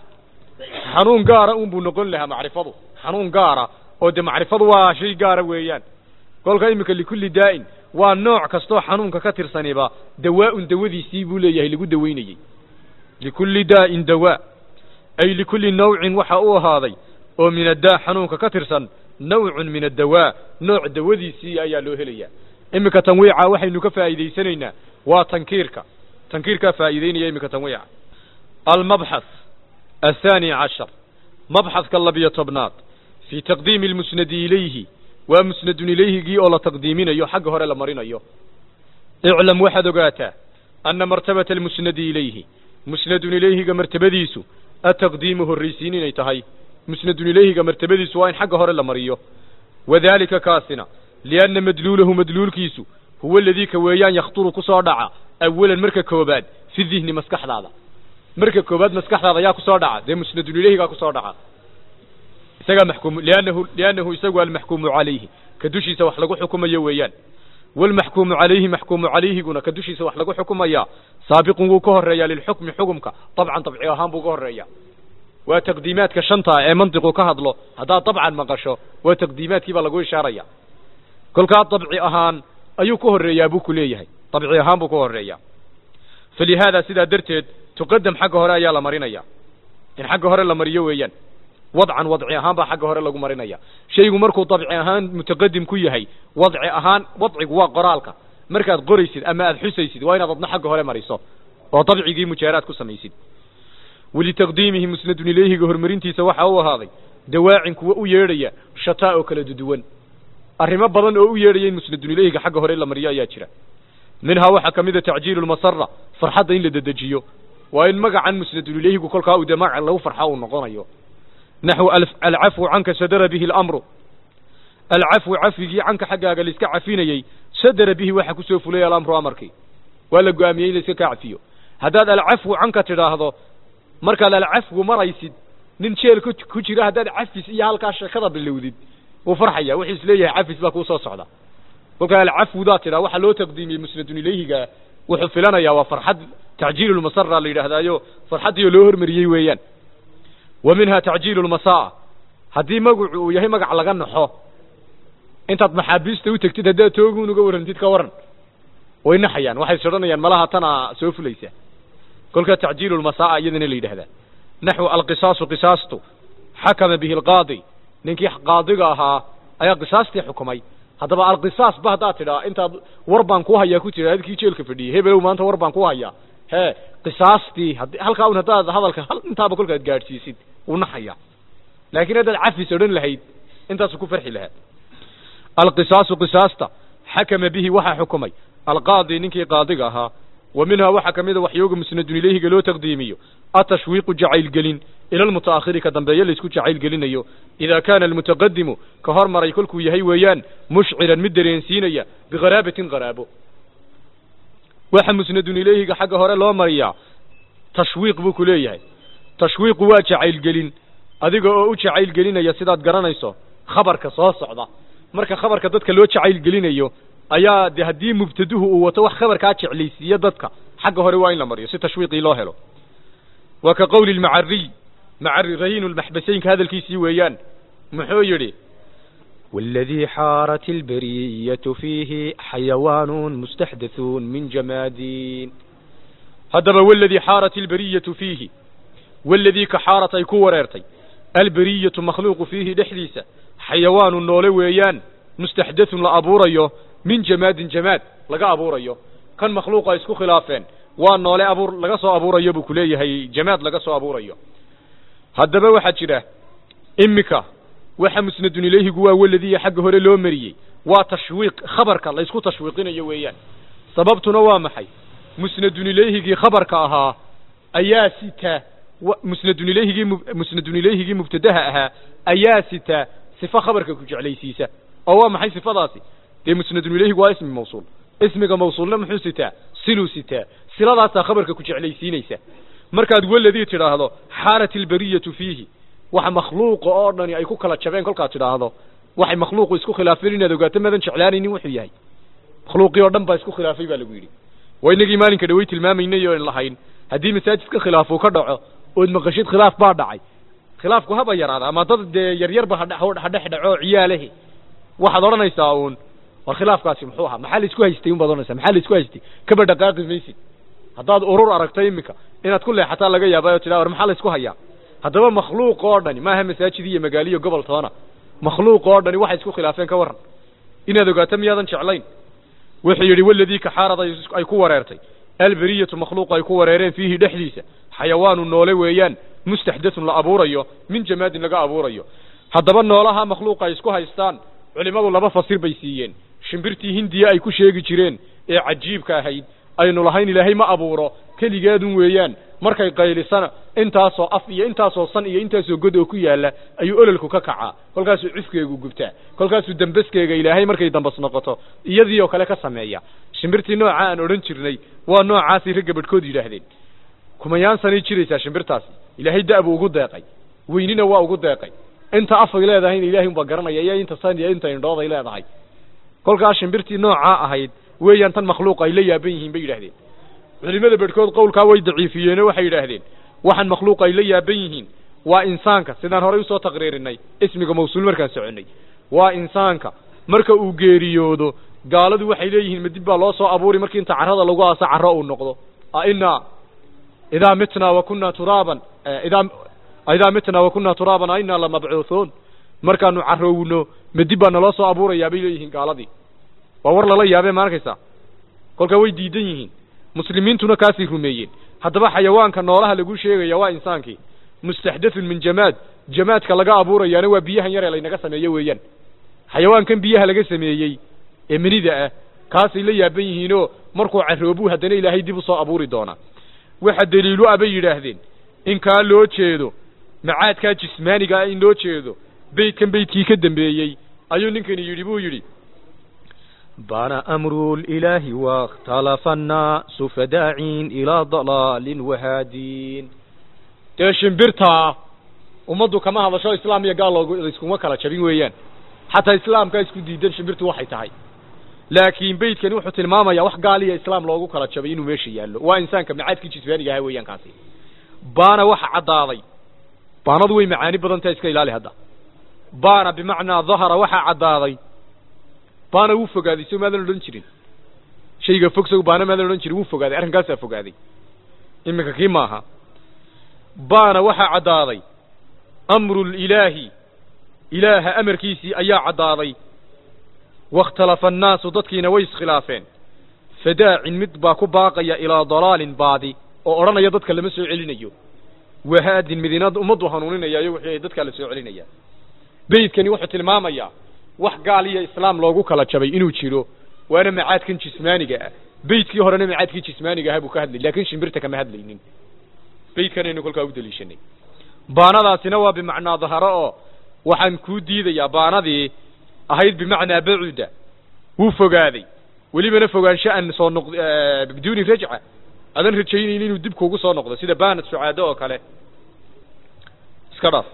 xanuun gaara unbuu noqon lahaa macrifadu xanuun gaara oo dee macrifadu waa shay gaara weeyaan kolka iminka likulli daa'in waa nooc kastoo xanuunka ka tirsaniba dawaa'un dawadiisii buu leeyahay lagu dawaynayey likulli daa'in dawaa ay likulli nawcin waxa u ahaaday oo min addaa xanuunka ka tirsan nawcun min addawaa nooc dawadiisii ayaa loo helayaa iminka tanwiica waxaynu ka faa'iidaysanaynaa waa tankiirka tankiirkaa faa'iideynaya iminka tanwiica almabxath الثاني عشر مبحث كاللبية تبنات في تقديم المسند إليه ومسند إليه جي أولا تقديمين أيو حق هورا لمرين أيو اعلم واحد قاتا أن مرتبة المسند إليه مسند إليه مرتبة ديسو التقديمه الرئيسين يتهي مسند إليه مرتبة ديسو وين حق هورا لمريو وذلك كاسنا لأن مدلوله مدلول كيسو هو الذي كويان يخطر كسر دعا أولا مركا كوباد في الذهن مسكح هذا marka koobaad maskaxdaada ayaa kusoo dhaca dee musnadun ilayhigaa kusoo dhaca isagaa maxkuum liannahu liannahu isagu almaxkuumu calayhi ka dushiisa wax lagu xukumayo weeyaan walmaxkuumu calayhi maxkuumu calayhiguna ka dushiisa wax lagu xukumayaa saabiqun wuu ka horreeyaa lilxukmi xukumka dabcan dabci ahaan buu ka horreeyaa waa taqdiimaadka shanta ee mantiqu ka hadlo haddaad dabcan maqasho waa taqdiimaadkii baa lagu ishaaraya kolkaa dabci ahaan ayuu ka horreeyaa buu ku leeyahay dabci ahaan buu ka horreeyaa falihaada sidaa darteed tuqadam xagga hore ayaa la marinaya in xagga hore la mariyo weeyaan wadcan wadci ahaan baa xagga hore lagu marinaya shaygu markuu dabci ahaan mutaqadim ku yahay wadci ahaan wadcigu waa qoraalka markaad qoraysid ama aad xusaysid waa inaad adna xagga hore mariso oo dabcigii mujaaraad ku samaysid walitaqdiimihi musnadun ilayhiga horumarintiisa waxaa u ahaaday dawaacin kuwa u yeedhaya shataa oo kala duduwan arrimo badan oo u yeedhaya in musnadun ilayhiga xagga hore la mariyo ayaa jira minhaa waxaa ka mid a tacjiilu lmasara farxadda in la dedejiyo waa in magacan musnadun ilayhigu kolkaa uu dee magacan lagu farxa uu noqonayo naxwu alcafwu canka sadara bihi alamru alcafwu cafwigii canka xaggaaga laiska cafinayey sadara bihi waxa kusoo fulay alamru amarkii waa la go-aamiyey in la iska kaa cafiyo haddaad alcafwu canka tidhaahdo markaad alcafwu maraysid nin jeel ku ku jira haddaad cafis iyo halkaa sheekada bilowdid wuu farxaya wuxuu isleeyahay cafis baa kuu soo socda kolkaa alcafwudaa tidhaa waxaa loo taqdiimiyey musnadun ilayhiga wuxuu filanayaa waa farxad tacjiilu lmasara la yidhaahdaayo farxaddiioo loo hormariyey weeyaan wa minha tacjiilu lmasaa haddii magacu uu yahay magac laga naxo intaad maxaabiista u tegtid haddaad tooguun uga warrantid ka waran way naxayaan waxay is odhanayaan malaha tana soo fulaysa kolkaa tacjiilu lmasaa iyadana la yidhahdaa naxwu alqisaasu qisaastu xakama bihi alqaadi ninkii qaadiga ahaa ayaa qisaastii xukumay haddaba alqisaas ba haddaad tidhaa intaad war baan ku hayaa ku tira adkii jeelka fadhiyey hebelow maanta war baan ku hayaa hee qisaastii had halkaa un haddaad hadalka hal intaaba kolkaad gaadhsiisid wuu naxaya laakiin haddaad cafis odhan lahayd intaasu ku farxi lahaa alqisaasu qisaasta xakama bihi waxaa xukumay alqaadi ninkii qaadiga ahaa wa minhaa waxaa ka mida waxyooga musnadun ilayhiga loo taqdiimiyo atashwiiqu jacaylgelin ila almutaakhiri ka dambeeye laysku jacaylgelinayo idaa kaana almutaqadimu ka hormaray kolkuu yahay weeyaan mushciran mid dareensiinaya biqaraabatin qaraabo waxa musnadun ilayhiga xagga hore loo mariyaa tashwiiq buu ku leeyahay tashwiiqu waa jacaylgelin adiga oo u jacaylgelinaya sidaad garanayso khabarka soo socda marka khabarka dadka loo jacaylgelinayo ayaa de haddii mubtaduhu uu wato wax khabarkaa jeclaysiiya dadka xagga hore waa in la mariyo si tashwiiqii loo helo waa ka qowli lmacariy macari rahiinu lmaxbaseynka hadalkiisii weeyaan muxuu yidhi والذي حارت البرية فيه حيوان مستحدث من جمادين haddaba waladii xaarat ilbariyatu fiihi waladii ka xaarat ay ku wareertay albariyatu makhluuqu fiihi dhexdiisa xayawaanu noole weeyaan mustaxdathun la abuurayo min jamaadin jamaad laga abuurayo kan makhluuqa isku khilaafeen waa noole abuur laga soo abuurayo buu kuleeyahay jamaad laga soo abuurayo haddaba waxaa jira imika waxa musnadun ilayhigu waa waladiya xagga hore loo mariyey waa tashwiiq khabarka la isku tashwiiqinayo weeyaan sababtuna waa maxay musnadun ilayhigii khabarka ahaa ayaa sita musnadun ilayhigii musnadun ilayhigii mubtadaha ahaa ayaa sita sifa khabarka ku jeclaysiisa oo waa maxay sifadaasi dee musnadun ilayhigu waa ismi mawsuul ismiga mawsuulna muxuu sitaa siluu sitaa siladaasaa khabarka ku jeclaysiinaysa markaad waladii tidhaahdo xaarat ilbariyatu fiihi waxa makhluuqa oo dhani ay ku kala jabeen kolkaad tidhaahdo waxay makhluuqu isku khilaafeen inaad ogaato madan jeclaanaynin wuxuu yahay makhluuqii oo dhan baa isku khilaafay baa lagu yidhi waa inagii maalinka dhawey tilmaamaynay oon lahayn haddii masaajidka khilaaf uu ka dhaco ood maqashid khilaaf baa dhacay khilaafku haba yaraada ama dad dee yaryarba hadhex dhaco ciyaalehi waxaad odhanaysaa uun war khilaafkaasi muxuu ahaa maxaa la isku haystay unbaad odhanaysaa maxaa la isku haystay kaba dhaqaaqi maysid haddaad urur aragto iminka inaad ku leexataa laga yaaba oo tidhaa war maxaa la isku hayaa haddaba makhluuq oo dhani maaha masaajid iyo magaaliyo gobol toona makhluuq oo dhani waxay isku khilaafeen ka warran inaad ogaato miyaadan jeclayn wuxuu yidhi waladii kaxaarad ay ku wareertay alberiyatu makhluuq ay ku wareereen fiihi dhexdiisa xayawaanu noole weeyaan mustaxdathun la abuurayo min jamaadin laga abuurayo haddaba noolaha makhluuqa ay isku haystaan culimmadu laba fasir bay siiyeen shimbirtii hindiya ay ku sheegi jireen ee cajiibka ahayd aynu lahayn ilaahay ma abuuro keligeedun weeyaan markay qaylisana intaasoo af iyo intaasoo san iyo intaasoo god oo ku yaalla ayuu ololku ka kacaa kolkaasuu cufkeegu gubtaa kolkaasuu dambaskeega ilaahay markay dambas noqoto iyadii oo kale ka sameeya shimbirtii nooca aan odhan jirnay waa noocaasay ragga badhkood yidhaahdeen kumayaan sanay jiraysaa shimbirtaasi ilaahay da'buu ugu deeqay weynina waa ugu deeqay inta afay leedahayna ilahay unbaa garanaya iyo inta san iyo inta indhooday leedahay kolkaas shimbirtii noocaa ahayd weeyaan tan makhluuq ay la yaaban yihiin bay yidhahdeen culimada bedhkood qowlkaa way daciifiyeenoo waxay yidhaahdeen waxaan makhluuq ay la yaaban yihiin waa insaanka sidaan horay usoo taqriirinay ismiga mawsuul markaan soconnay waa insaanka marka uu geeriyoodo gaaladu waxay leeyihiin madib baa loo soo abuuri markii inta carrada lagu aaso carro uu noqdo ainaa idaa mitnaa wa kunna turaaban idaa aidaa mitnaa wa kunaa turaaban a innaa lamabcuuthuun markaanu carowno ma dib baa naloo soo abuurayaa bay leeyihiin gaaladii waa war lala yaabee ma arkaysaa kolkaa way diidan yihiin muslimiintuna kaasay rumeeyeen haddaba xayawaanka noolaha lagu sheegaya waa insaankii mustaxdathun min jamaad jamaadka laga abuurayaana waa biyahan yaree laynaga sameeyo weeyaan xayawaankan biyaha laga sameeyey ee menida ah kaasay la yaaban yihiinoo markuu carroobuu haddana ilaahay dib u soo abuuri doonaa waxa daliilu ah bay yidhaahdeen in kaa loo jeedo macaadkaa jismaaniga ah in loo jeedo beydkan beydkii ka dambeeyey ayuu ninkani yidhi buu yidhi بان أمر الإله واختلف الناس فداعين إلى ضلال وهادين dee shimbirtaa ummaddu kama hadasho islaam iyo gaal loogu iskuma kala jabin weeyaan xataa islaamkaa isku diidan shimbirtu waxay tahay laakiin beydkani wuxuu tilmaamayaa wax gaal iyo islaam loogu kala jabay inuu meesha yaallo waa insaanka macaadkii jisbaaniga ahaa weeyaan kaasi baana waxa caddaaday baanadu way macaani badan tahay iska ilaali hadda baana bimacnaa dahara waxaa caddaaday baana wuu fogaaday so maadan odhan jirin shayga fog sow baana maadan odhan jirin wuu fogaaday arrinkaasaa fogaaday iminka kii maaha baana waxaa caddaaday amru lilaahi ilaaha amarkiisii ayaa caddaaday wakhtalafa annaasu dadkiina way iskhilaafeen fadaacin mid baa ku baaqaya ilaa dalaalin baadi oo odhanaya dadka lama soo celinayo wahaadin midina ummaddu hanuuninayaayo wixii ay dadkaa la soo celinaya beydkani wuxuu tilmaamayaa wax gaal iyo islaam loogu kala jabay inuu jiro waana macaadkan jismaaniga ah beydkii horena macaadkii jismaaniga ahaa buu ka hadlay laakin shimbirta kama hadlaynin beydkanaynu kolkaa u daliishanay baanadaasina waa bimacnaa daharo oo waxaan kuu diidayaa baanadii ahayd bimacnaa bacuda wuu fogaaday welibana fogaansho aan soo noq biduuni rajca adan rajaynayni inuu dib kuugu soo noqdo sida baanad sucaado oo kale iska dhaaf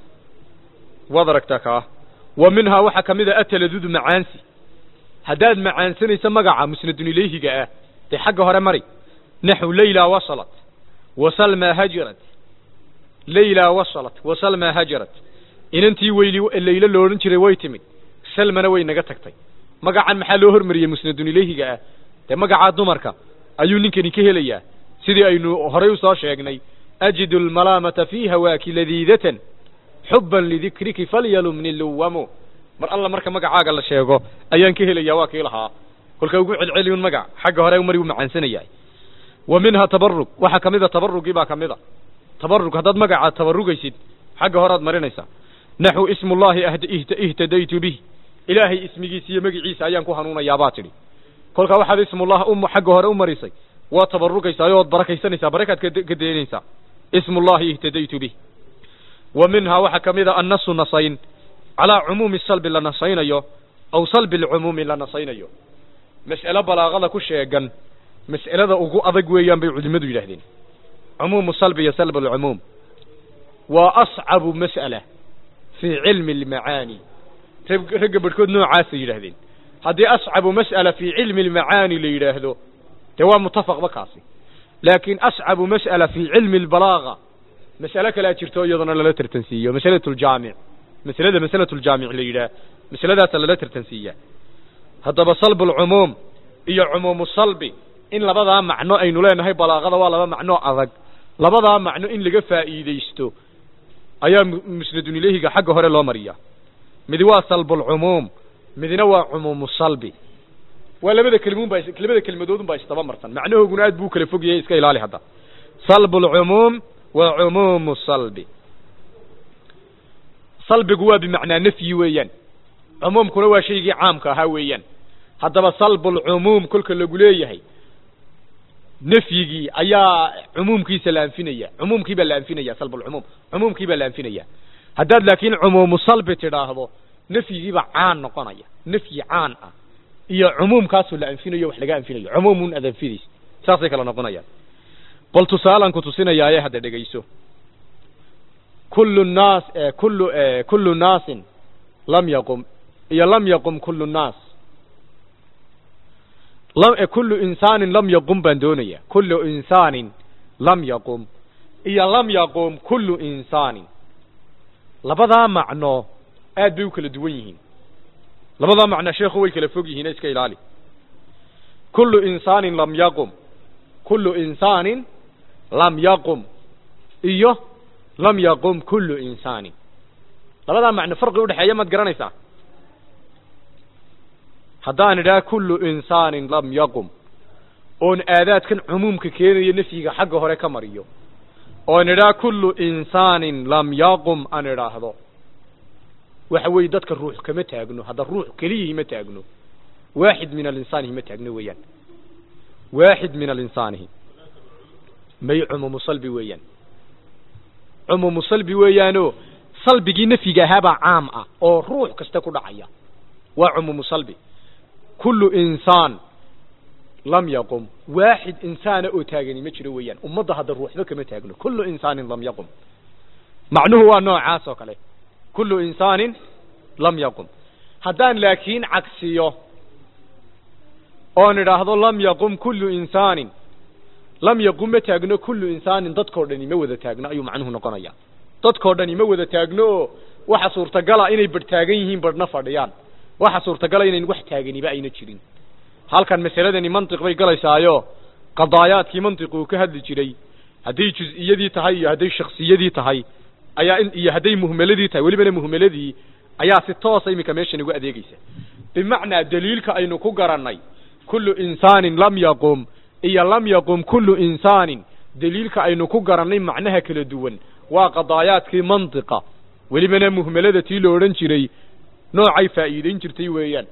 waad aragtaa kaa wa minhaa waxaa ka mid a ataladudu macaansi haddaad macaansanayso magaca musnadun ilayhiga ah dee xagga hore mari naxu layla wasalat wasalma hajarat layla wasalat wasalma hajarat inantii weyli laylo lo odhan jiray way timid salmana way naga tagtay magacan maxaa loo hormariyey musnadun ilayhiga ah dee magacaa dumarka ayuu ninkani ka helayaa sidii aynu horay usoo sheegnay ajidu almalaamata fi hawaaki ladiidatan xuban lidikriki falyalumni luwamu mar alla marka magacaaga la sheego ayaan ka helayaa waa kii lahaa kolka ugu celceliyun magac xagga hore mari u macaansanayahay wa minha tabarug waxaa kamid a tabarugii baa kamid a tabarug haddaad magaca tabarugaysid xagga horead marinaysaa naxu ismullahi ihtadaytu bih ilaahay ismigiisa iyo magiciisa ayaan ku hanuunayaa baa tidhi kolkaa waxaad ismullah u xagga hore u marisay waa tabarugaysaa ood barakaysanaysaa barakaad ka daynaysaa ismullahi ihtadaytu bih wa minhaa waxaa ka mid a annasu nasayn calaa cumuumi salbi la nasaynayo aw salbi lcumuumi la nasaynayo mas'alo balaaqada ku sheegan mas'alada ugu adag weeyaan bay culimmadu yidhaahdeen cumuumu salbi iyo salb alcumuum waa ascabu mas'ala fii cilmi almacaani ragga barhkood noocaasay yidhaahdeen haddii ascabu mas'ala fii cilmi almacaani la yidhaahdo dee waa mutafaqba kaasi laakiin ascabu mas'ala fii cilmi albalaaga mas'alo kalea jirto iyadana lala tartansiiyo masalatu ljaamic masalada masalatu ljaamic la yidhaah masaladaasa lala tartansiiyaa haddaba salbu lcumuum iyo cumuumu salbi in labadaa macno aynu leenahay balaaqada waa laba macno adag labadaa macno in laga faa'iidaysto ayaa musnadun ilayhiga xagga hore loo mariyaa midi waa salbulcumuum midina waa cumuumu salbi waa labada kelmuun baa labada kelmadoodun baa isdaba marsan macnahooguna aad buu kala fog yahay iska ilaali hadda salbulcumuum wa cumuumu salbi salbigu waa bimacnaa nafyi weeyaan cumuumkuna waa shaygii caamka ahaa weeyaan haddaba salbulcumuum kolka lagu leeyahay nafyigii ayaa cumuumkiisa la anfinaya cumuumkii baa la anfinaya salbulcumuum cumuumkii baa la anfinaya haddaad laakiin cumuumu salbi tidhaahdo nafyigiibaa caan noqonaya nafyi caan ah iyo cumuumkaasoo la anfinayo wax laga anfinayo cumuumun aad anfidays saasay kala noqonayaan bal tusaalaan ku tusinayaaye hadda dhegayso kullu naas kullu kullu naasin lam yaqum iyo lam yaqum kullu naas kullu insaanin lam yaqum baan doonaya kullu insaanin lam yaqum iyo lam yaqum kullu insaanin labadaa macno aad bay u kala duwan yihiin labadaa macno sheekhu way kala fog yihiin iska ilaali kullu insaanin lam yaqum kullu insaanin lam yaqum iyo lam yaqum kullu insaanin labadaa macno farqi udhexeeya maad garanaysaa haddaan idhaha kullu insaanin lam yaqum oon aadaadkan cumuumka keenayo nafyiga xagga hore ka mariyo oon idhaha kullu insaanin lam yaqum aan idhaahdo waxa weeye dadka ruux kama taagno hadda ruux keliyihii ma taagno waaxid min alinsaanihi ma taagno weeyaan waaxid min alinsaanihi may cumuumu salbi weeyaan cumuumu salbi weeyaanoo salbigii nafyiga ahaabaa caam ah oo ruux kasta ku dhacaya waa cumuumu salbi kullu insaan lam yaqum waaxid insaana oo taagani ma jiro weeyaan ummadda hadda ruuxba kama taagno kullu insaanin lam yaqum macnuhu waa noocaas oo kale kullu insaanin lam yaqum haddaan laakiin cagsiyo oon idhaahdo lam yaqum kullu insaanin lam yaqum ma taagno kullu insaanin dadkoo dhani ma wada taagno ayuu macnuhu noqonaya dadkoo dhani ma wada taagno oo waxa suurtagala inay badh taagan yihiin badhna fadhiyaan waxa suurtagala inayn wax taaganiba ayna jirin halkan masaladani mantiq bay galaysaayo qadaayaadkii mantiqu uu ka hadli jiray hadday juz-iyadii tahay iyo hadday shaksiyadii tahay ayaa in iyo hadday muhmeladii tahay welibana muhmeladii ayaa si toosa iminka meeshan ugu adeegeysa bimacnaa daliilka aynu ku garannay kullu insaanin lam yaqum iyo lam yaqum kullu insaanin daliilka aynu ku garannay macnaha kala duwan waa qadaayaadkii mantiqa welibana muhmelada tii la odhan jiray noocay faa'iidayn jirtay weeyaan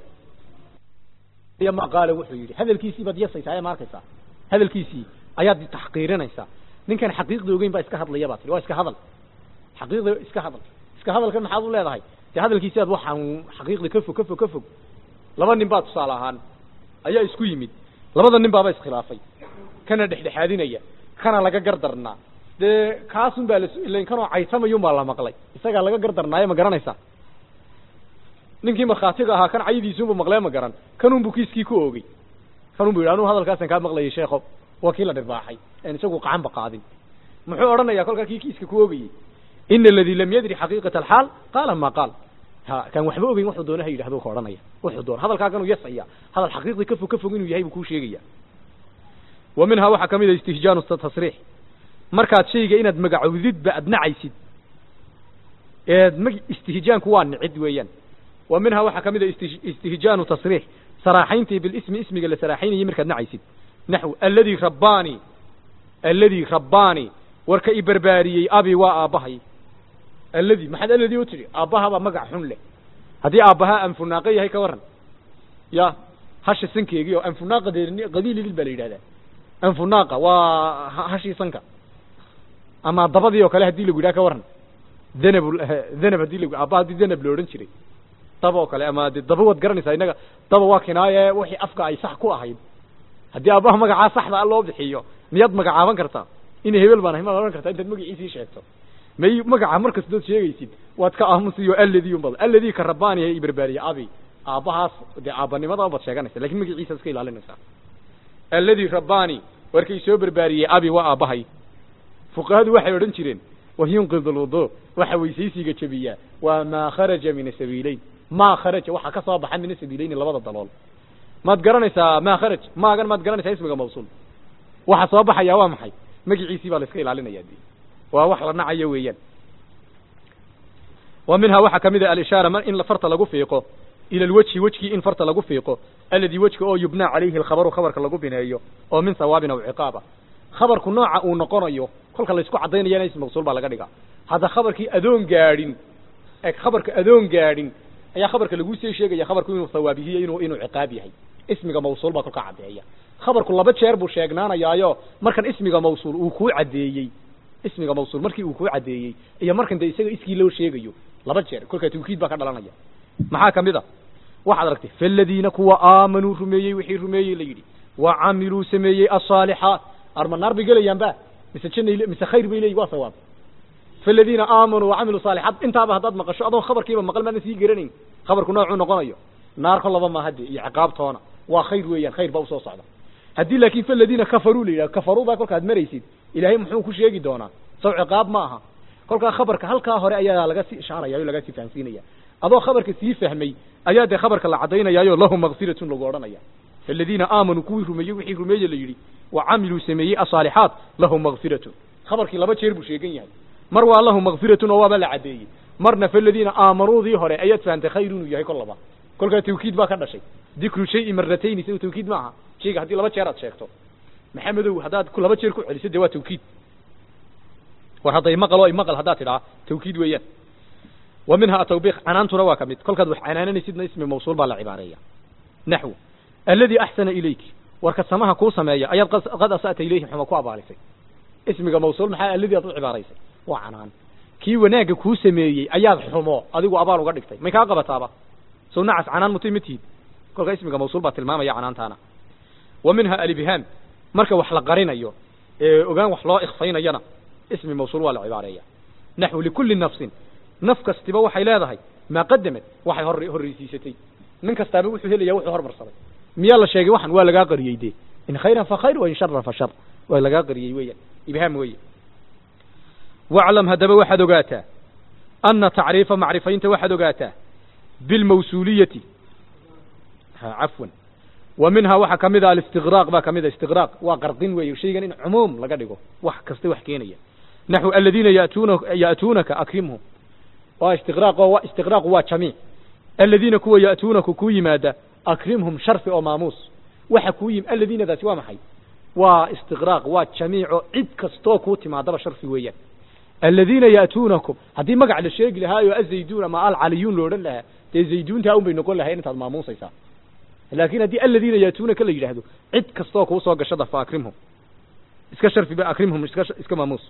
ma qaala wuxuu yidhi hadalkiisii baad yasaysaa ee ma arkaysaa hadalkiisii ayaad taxqiirinaysaa ninkan xaqiiqda ogeyn baa iska hadlaya baa tiri waa iska hadal xaqiiqda iska hadal iska hadalkan maxaad u leedahay dee hadalkiisi aad waxaan xaqiiqda ka fog ka fog ka fog laba nin baa tusaale ahaan ayaa isku yimid labada nin baaba iskhilaafay kana dhexdhexaadinaya kana laga gardarnaa dee kaasun baa las ilan kanoo caysamayun baa la maqlay isagaa laga gardarnaayo ma garanaysaa ninkii markhaatiga ahaa kan caydiisuunbu maqlee ma garan kanunbu kiiskii ku oogey kanunbu yidhi anuu hadalkaasaan kaa maqlayay sheekho waa kii la dhirbaaxay en isagu qacanba qaadin muxuu odhanayaa kolkaa kii kiiska ku oogayey ina aladii lam yadri xaqiiqata alxaal qaala ma qaal ha kaan waxba ogeyn wuxuu doona ha yidhahdo ka odhanaya wuxuu doona hadalkaaganuu yasaya hadal xaqiiqdii ka fog ka fog inuu yahay buu kuu sheegaya wa minhaa waxaa ka mid a istihjaanu tasriix markaad shayga inaad magacowdidba aad nacaysid eed mag istihjaanku waa nicid weeyaan wa minhaa waxaa ka mid a istihjaanu tasriix saraaxayntii bilismi ismiga la saraaxaynayay markaad nacaysid naxw alladii rabbaani alladii rabbaani warka i barbaariyey abi waa aabbahay alladii maxaad alladii u tidhi aabbahabaa magac xun leh haddii aabbahaa anfunaaqa yahay ka warran ya hasha sankeegii oo anfunaaqa dee qabiilidil baa la yidhahdaa anfunaaqa waa hashii sanka ama dabadii oo kale haddii lagu yidhaha ka warran danab danab haddii lagu aabba haddii danab la odhan jiray daba oo kale ama de daba waad garanaysaa innaga daba waa kinaaye wixii afka ay sax ku ahayd haddii aabbaha magacaa saxda a loo bixiyo miyaad magacaaban kartaa ina hebel baan ahay maad odhan kartaa intaad magaciisii sheegto may magaca markastood sheegaysid waad ka aamusiyo alladii unbad alladii ka rabbaani i barbaariye abi aabbahaas dee aabbanimada baad sheeganaysa lakin magaciisa iska ilaalinaysaa alladii rabbaani warkay soo barbaariyey abi waa aabbahay fuqahadu waxay odhan jireen wayunqid lwudu waxa weysaysiga jebiyaa waa maa kharaja min asabiileyn maa kharaja waxa ka soo baxa min asabiileyni labada dalool maad garanaysaa maa kharaj maagan maad garanaysaa ismiga mawsuul waxa soo baxaya waa maxay magiciisii baa la iska ilaalinaya de waa wax la nacayo weeyaan wa minhaa waxaa kamid a alishaara in farta lagu fiiqo ila alwejhi wejkii in farta lagu fiiqo alladii wejka oo yubnaa calayhi alkhabaru khabarka lagu bineeyo oo min sawaabin aw ciqaaba khabarku nooca uu noqonayo kolka laysku caddaynayana ism mawsuul baa laga dhigaa hadda khabarkii adoon gaadhin e khabarka adoon gaadhin ayaa khabarka laguu sii sheegaya khabarku inuu sawaabihiyo inuu inuu ciqaab yahay ismiga mawsuul baa kolka caddeeya khabarku laba jeer buu sheegnaanayaayo markan ismiga mawsuul uu kuu caddeeyey ismiga mawsuul markii uu kuu caddeeyey iyo markan dee isaga iskii loo sheegayo laba jeer kolkaa tawkiid baa ka dhalanaya maxaa kamid a waxaad aragtay faladiina kuwa aamanuu rumeeyey wixii rumeeyey la yidhi wa camiluu sameeyey asaalixaat arma naar bay gelayaan ba mise janay mise khayr bay leeyihin waa sawaab faladiina aamanuu wacamiluu saalixaat intaaba haddaad maqasho adoon khabarkiiba maqal maadan sii garanayn khabarku noocuu noqonayo naar kolaba maaha dee iyo ciqaabtoona waa khayr weeyaan khayr baa usoo socda haddii laakin faladiina kafaruu la yidhaha kafaruudaa kolkaad maraysid ilaahay muxuu ku sheegi doonaa saw ciqaab ma aha kolkaa khabarka halkaa hore ayaa laga sii ishaaraya o laga sii fahamsiinaya adoo khabarka sii fahmay ayaa dee khabarka la caddaynayaayo lahum makfiratun lagu odhanaya faladiina aamanuu kuwii rumeeyey wixii rumeeye la yidhi wa camiluu sameeyey asaalixaat lahum makfiratun khabarkii laba jeer buu sheegan yahay mar waa lahum makfiratun oo waaba la caddeeyey marna faladiina aamanuudii hore ayaad fahantay khayr inuu yahay kol laba kolkaa tawkiid baa ka dhashay dikru shayi maratayni sa tawkiid ma aha shayga haddii laba jeer aad sheegto maxamedow haddaad ku laba jeer ku celiso dee waa tawkiid war hadday maqal oo imaqal haddaad tidhaa tawkiid weeyaan wa minha atawbiq canaantuna waa ka mid kolkaad wax canaananaysidna ismi mawsuul baa la cibaareeya naxwu alladii axsana ilayki warka samaha kuu sameeya ayaad qad asa'ta ilayhi xuma ku abaalisay ismiga mawsuul maxaa alladii aad u cibaaraysay waa canaan kii wanaagga kuu sameeyey ayaad xumo adigu abaal uga dhigtay may kaa qabataaba sow nacas canaan mutay ma tihid kolka ismiga mawsuul baa tilmaamaya canaantaana wa minha alibhaam marka wax la qarinayo ee ogaan wax loo ikfaynayana ismi mawsuul waa la cibaareeya naxwu likulli nafsin naf kastiba waxay leedahay maa qadamed waxay hor horreysiisatay nin kastaaba wuxuu helaya wuxuu hormarsaday miyaa la sheegay waxan waa lagaa qariyey dee in khayran fa khayr wa in sharan fa shar waa lagaa qariyey weeyaan ibhaam weeye waclam haddaba waxaad ogaataa ana tacriifa macrifaynta waxaad ogaataa bilmawsuuliyati ha cafwan wa minhaa waxaa ka mid a alistiqraaq baa ka mid a istiqraaq waa qardin weeye shaygan in cumuum laga dhigo wax kasta wax keenaya naxwu aladiina yatuuna ya'tuunaka akrimhum waa istiqraaq oo istiqraaqu waa jamiic aladiina kuwa ya'tuunaka ku yimaada akrimhum sharfi oo maamuus waxa kuu yim aladiinadaasi waa maxay waa istiqraaq waa jamiico cid kastoo kuu timaadaba sharfi weeyaan aladiina ya'tuunakum haddii magac la sheegi lahaayo azayduun ama alcaliyuun lo odhan lahaa dee zayduuntaa un bay noqon lahayn intaad maamuusaysaa laakin haddii aladiina ya'tuunaka la yidhaahdo cid kastoo kuu soo gashada fa akrimhum iska sharfiba akrimhum iska iska maamuus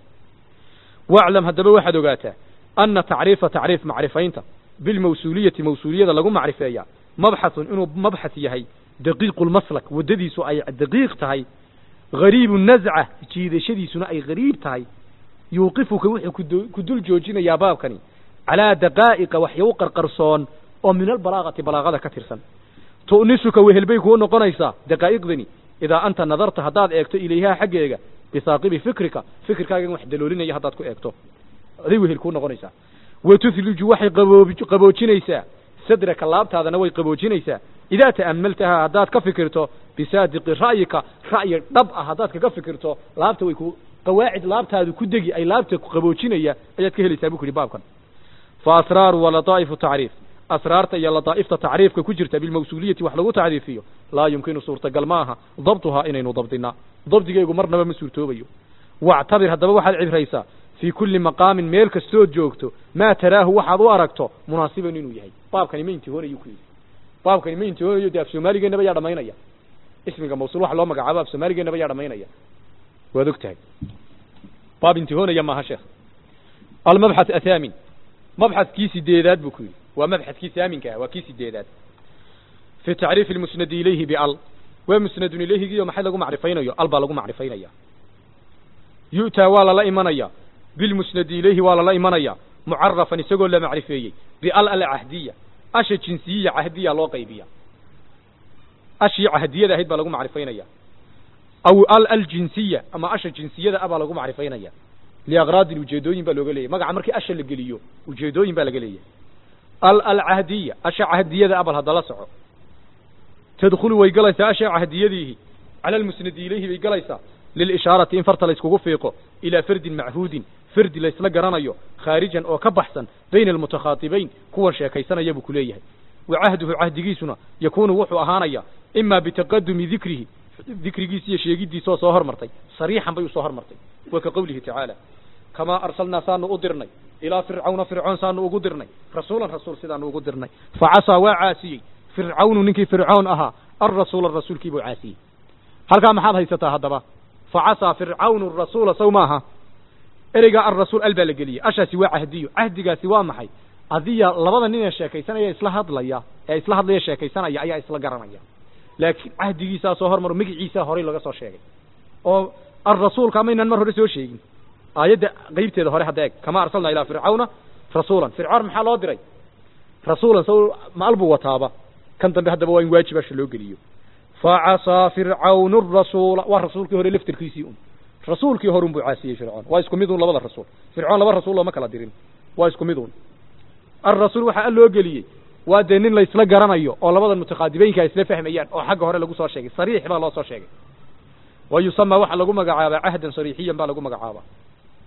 waclam haddaba waxaad ogaataa ana tacriifa tacriif macrifaynta bilmawsuuliyati mawsuuliyada lagu macrifeeya mabxathun inuu mabxath yahay daqiiqu lmaslak waddadiisu ay daqiiq tahay gariibu nazca jiidashadiisuna ay gariib tahay yuuqifuka wuxuu ku dul joojinayaa baabkani calaa daqaa'iqa waxyaw qarqarsoon oo min albalaagati balaagada ka tirsan tu'nisuka wehelbay kuu noqonaysaa daqaa'iqdani idaa anta nadarta haddaad eegto ilayhaa xaggeega bisaaqibi fikrika fikirkaagan wax daloolinaya haddaad ku eegto aday wehel kuu noqonaysaa wa tuthliju waxay qaboobi qaboojinaysaa sadraka laabtaadana way qaboojinaysaa idaa ta'ammaltahaa haddaad ka fikirto bisaadiqi ra'yika ra'yi dhab ah haddaad kaga fikirto laabta way ku qawaacid laabtaadu ku degi ay laabta qaboojinaya ayaad ka helaysaa buu ku yidhi baabkan fa asraaru wa lataa'ifu tacriif asraarta iyo lataa'ifta tacriifka ku jirta bilmawsuuliyati wax lagu tacriifiyo laa yumkinu suurtagal ma aha dabtuhaa inaynu dabdinaa dabdigeegu marnaba ma suurtoobayo wactabir haddaba waxaad cibraysaa fii kulli maqaamin meel kastood joogto maa taraahu waxaad u aragto munaasiban inuu yahay baabkani ma intihoonayu ku yidhi baabkani ma intihoonayo dee af soomaaligeenaba yaa dhamaynaya ismiga mawsuul waxa loo magacaabo af soomaaligeenaba yaa dhamaynaya waad og tahay baab intihoonaya maaha sheekh almabxath athaamin mabxathkii sideedaad buu ku yidhi waa mabxathkii thaaminka ah waa kii sideedaad fi tacriifi lmusnadi ilayhi bial waa musnadun ilayhigiiyo maxay lagu macrifaynayo al baa lagu macrifaynaya yu'taa waa lala imanaya bilmusnadi ilayhi waa lala imanaya mucarafan isagoo la macrifeeyey bial alcahdiya asha jinsiyiya cahdiya loo qaybiya ashii cahdiyada ahayd baa lagu macrifaynaya aw al aljinsiya ama asha jinsiyada ah baa lagu macrifaynaya liaqraadin ujeedooyin baa looga leeyahy magaca markii asha la geliyo ujeedooyin baa laga leeyahay al alcahdiya asha cahdiyada ah bal haddala soco tadkhulu way galaysaa asha cahdiyadiihi cala almusnadi ilayhi bay galaysaa lilishaarati in farta layskugu fiiqo ilaa fardin machuudin fardi laysla garanayo khaarijan oo ka baxsan bayna almutakhaatibayn kuwan sheekaysanaya buu ku leeyahay wa cahduhu cahdigiisuna yakuunu wuxuu ahaanaya imaa bitaqadumi dikrihi dikrigiisi iyo sheegiddiisaoo soo hormartay sariixan bay usoo hormartay wa ka qowlihi tacaala kamaa arsalnaa saanu u dirnay ilaa fircawna fircoon saanu ugu dirnay rasuulan rasuul sidaanu ugu dirnay facasaa waa caasiyey fircawnu ninkii fircoon ahaa alrasuula rasuulkii buu caasiyey halkaa maxaad haysataa haddaba facasaa fircawnu rasuula saw maaha ereygaa alrasuul al baa la geliyey ashaasi waa cahdiyo cahdigaasi waa maxay adiya labada nin ee sheekaysanaya isla hadlaya ee isla hadlaya sheekaysanaya ayaa isla garanaya laakiin cahdigiisaa soo hormaro magiciisaa horay laga soo sheegay oo alrasuulka maynaan mar hore soo sheegin aayadda qeybteeda hore hadda eeg kama arsalnaa ilaa fircawna rasuulan fircoon maxaa loo diray rasuulan saw maal buu wataaba kan dambe haddaba waa in waajib asha loo geliyo facasaa fircawnu rasuula waa rasuulkii hore laftirkiisii un rasuulkii horun buu caasiyey fircoon waa isku mid un labada rasuul fircoon laba rasuul looma kala dirin waa isku mid un alrasuul waxaa al loo geliyey waa dee nin laysla garanayo oo labadan mutaqaadibeynka ay isla fahmayaan oo xagga hore lagu soo sheegay sariix baa loo soo sheegay wa yusamaa waxaa lagu magacaabaa cahdan sariixiyan baa lagu magacaabaa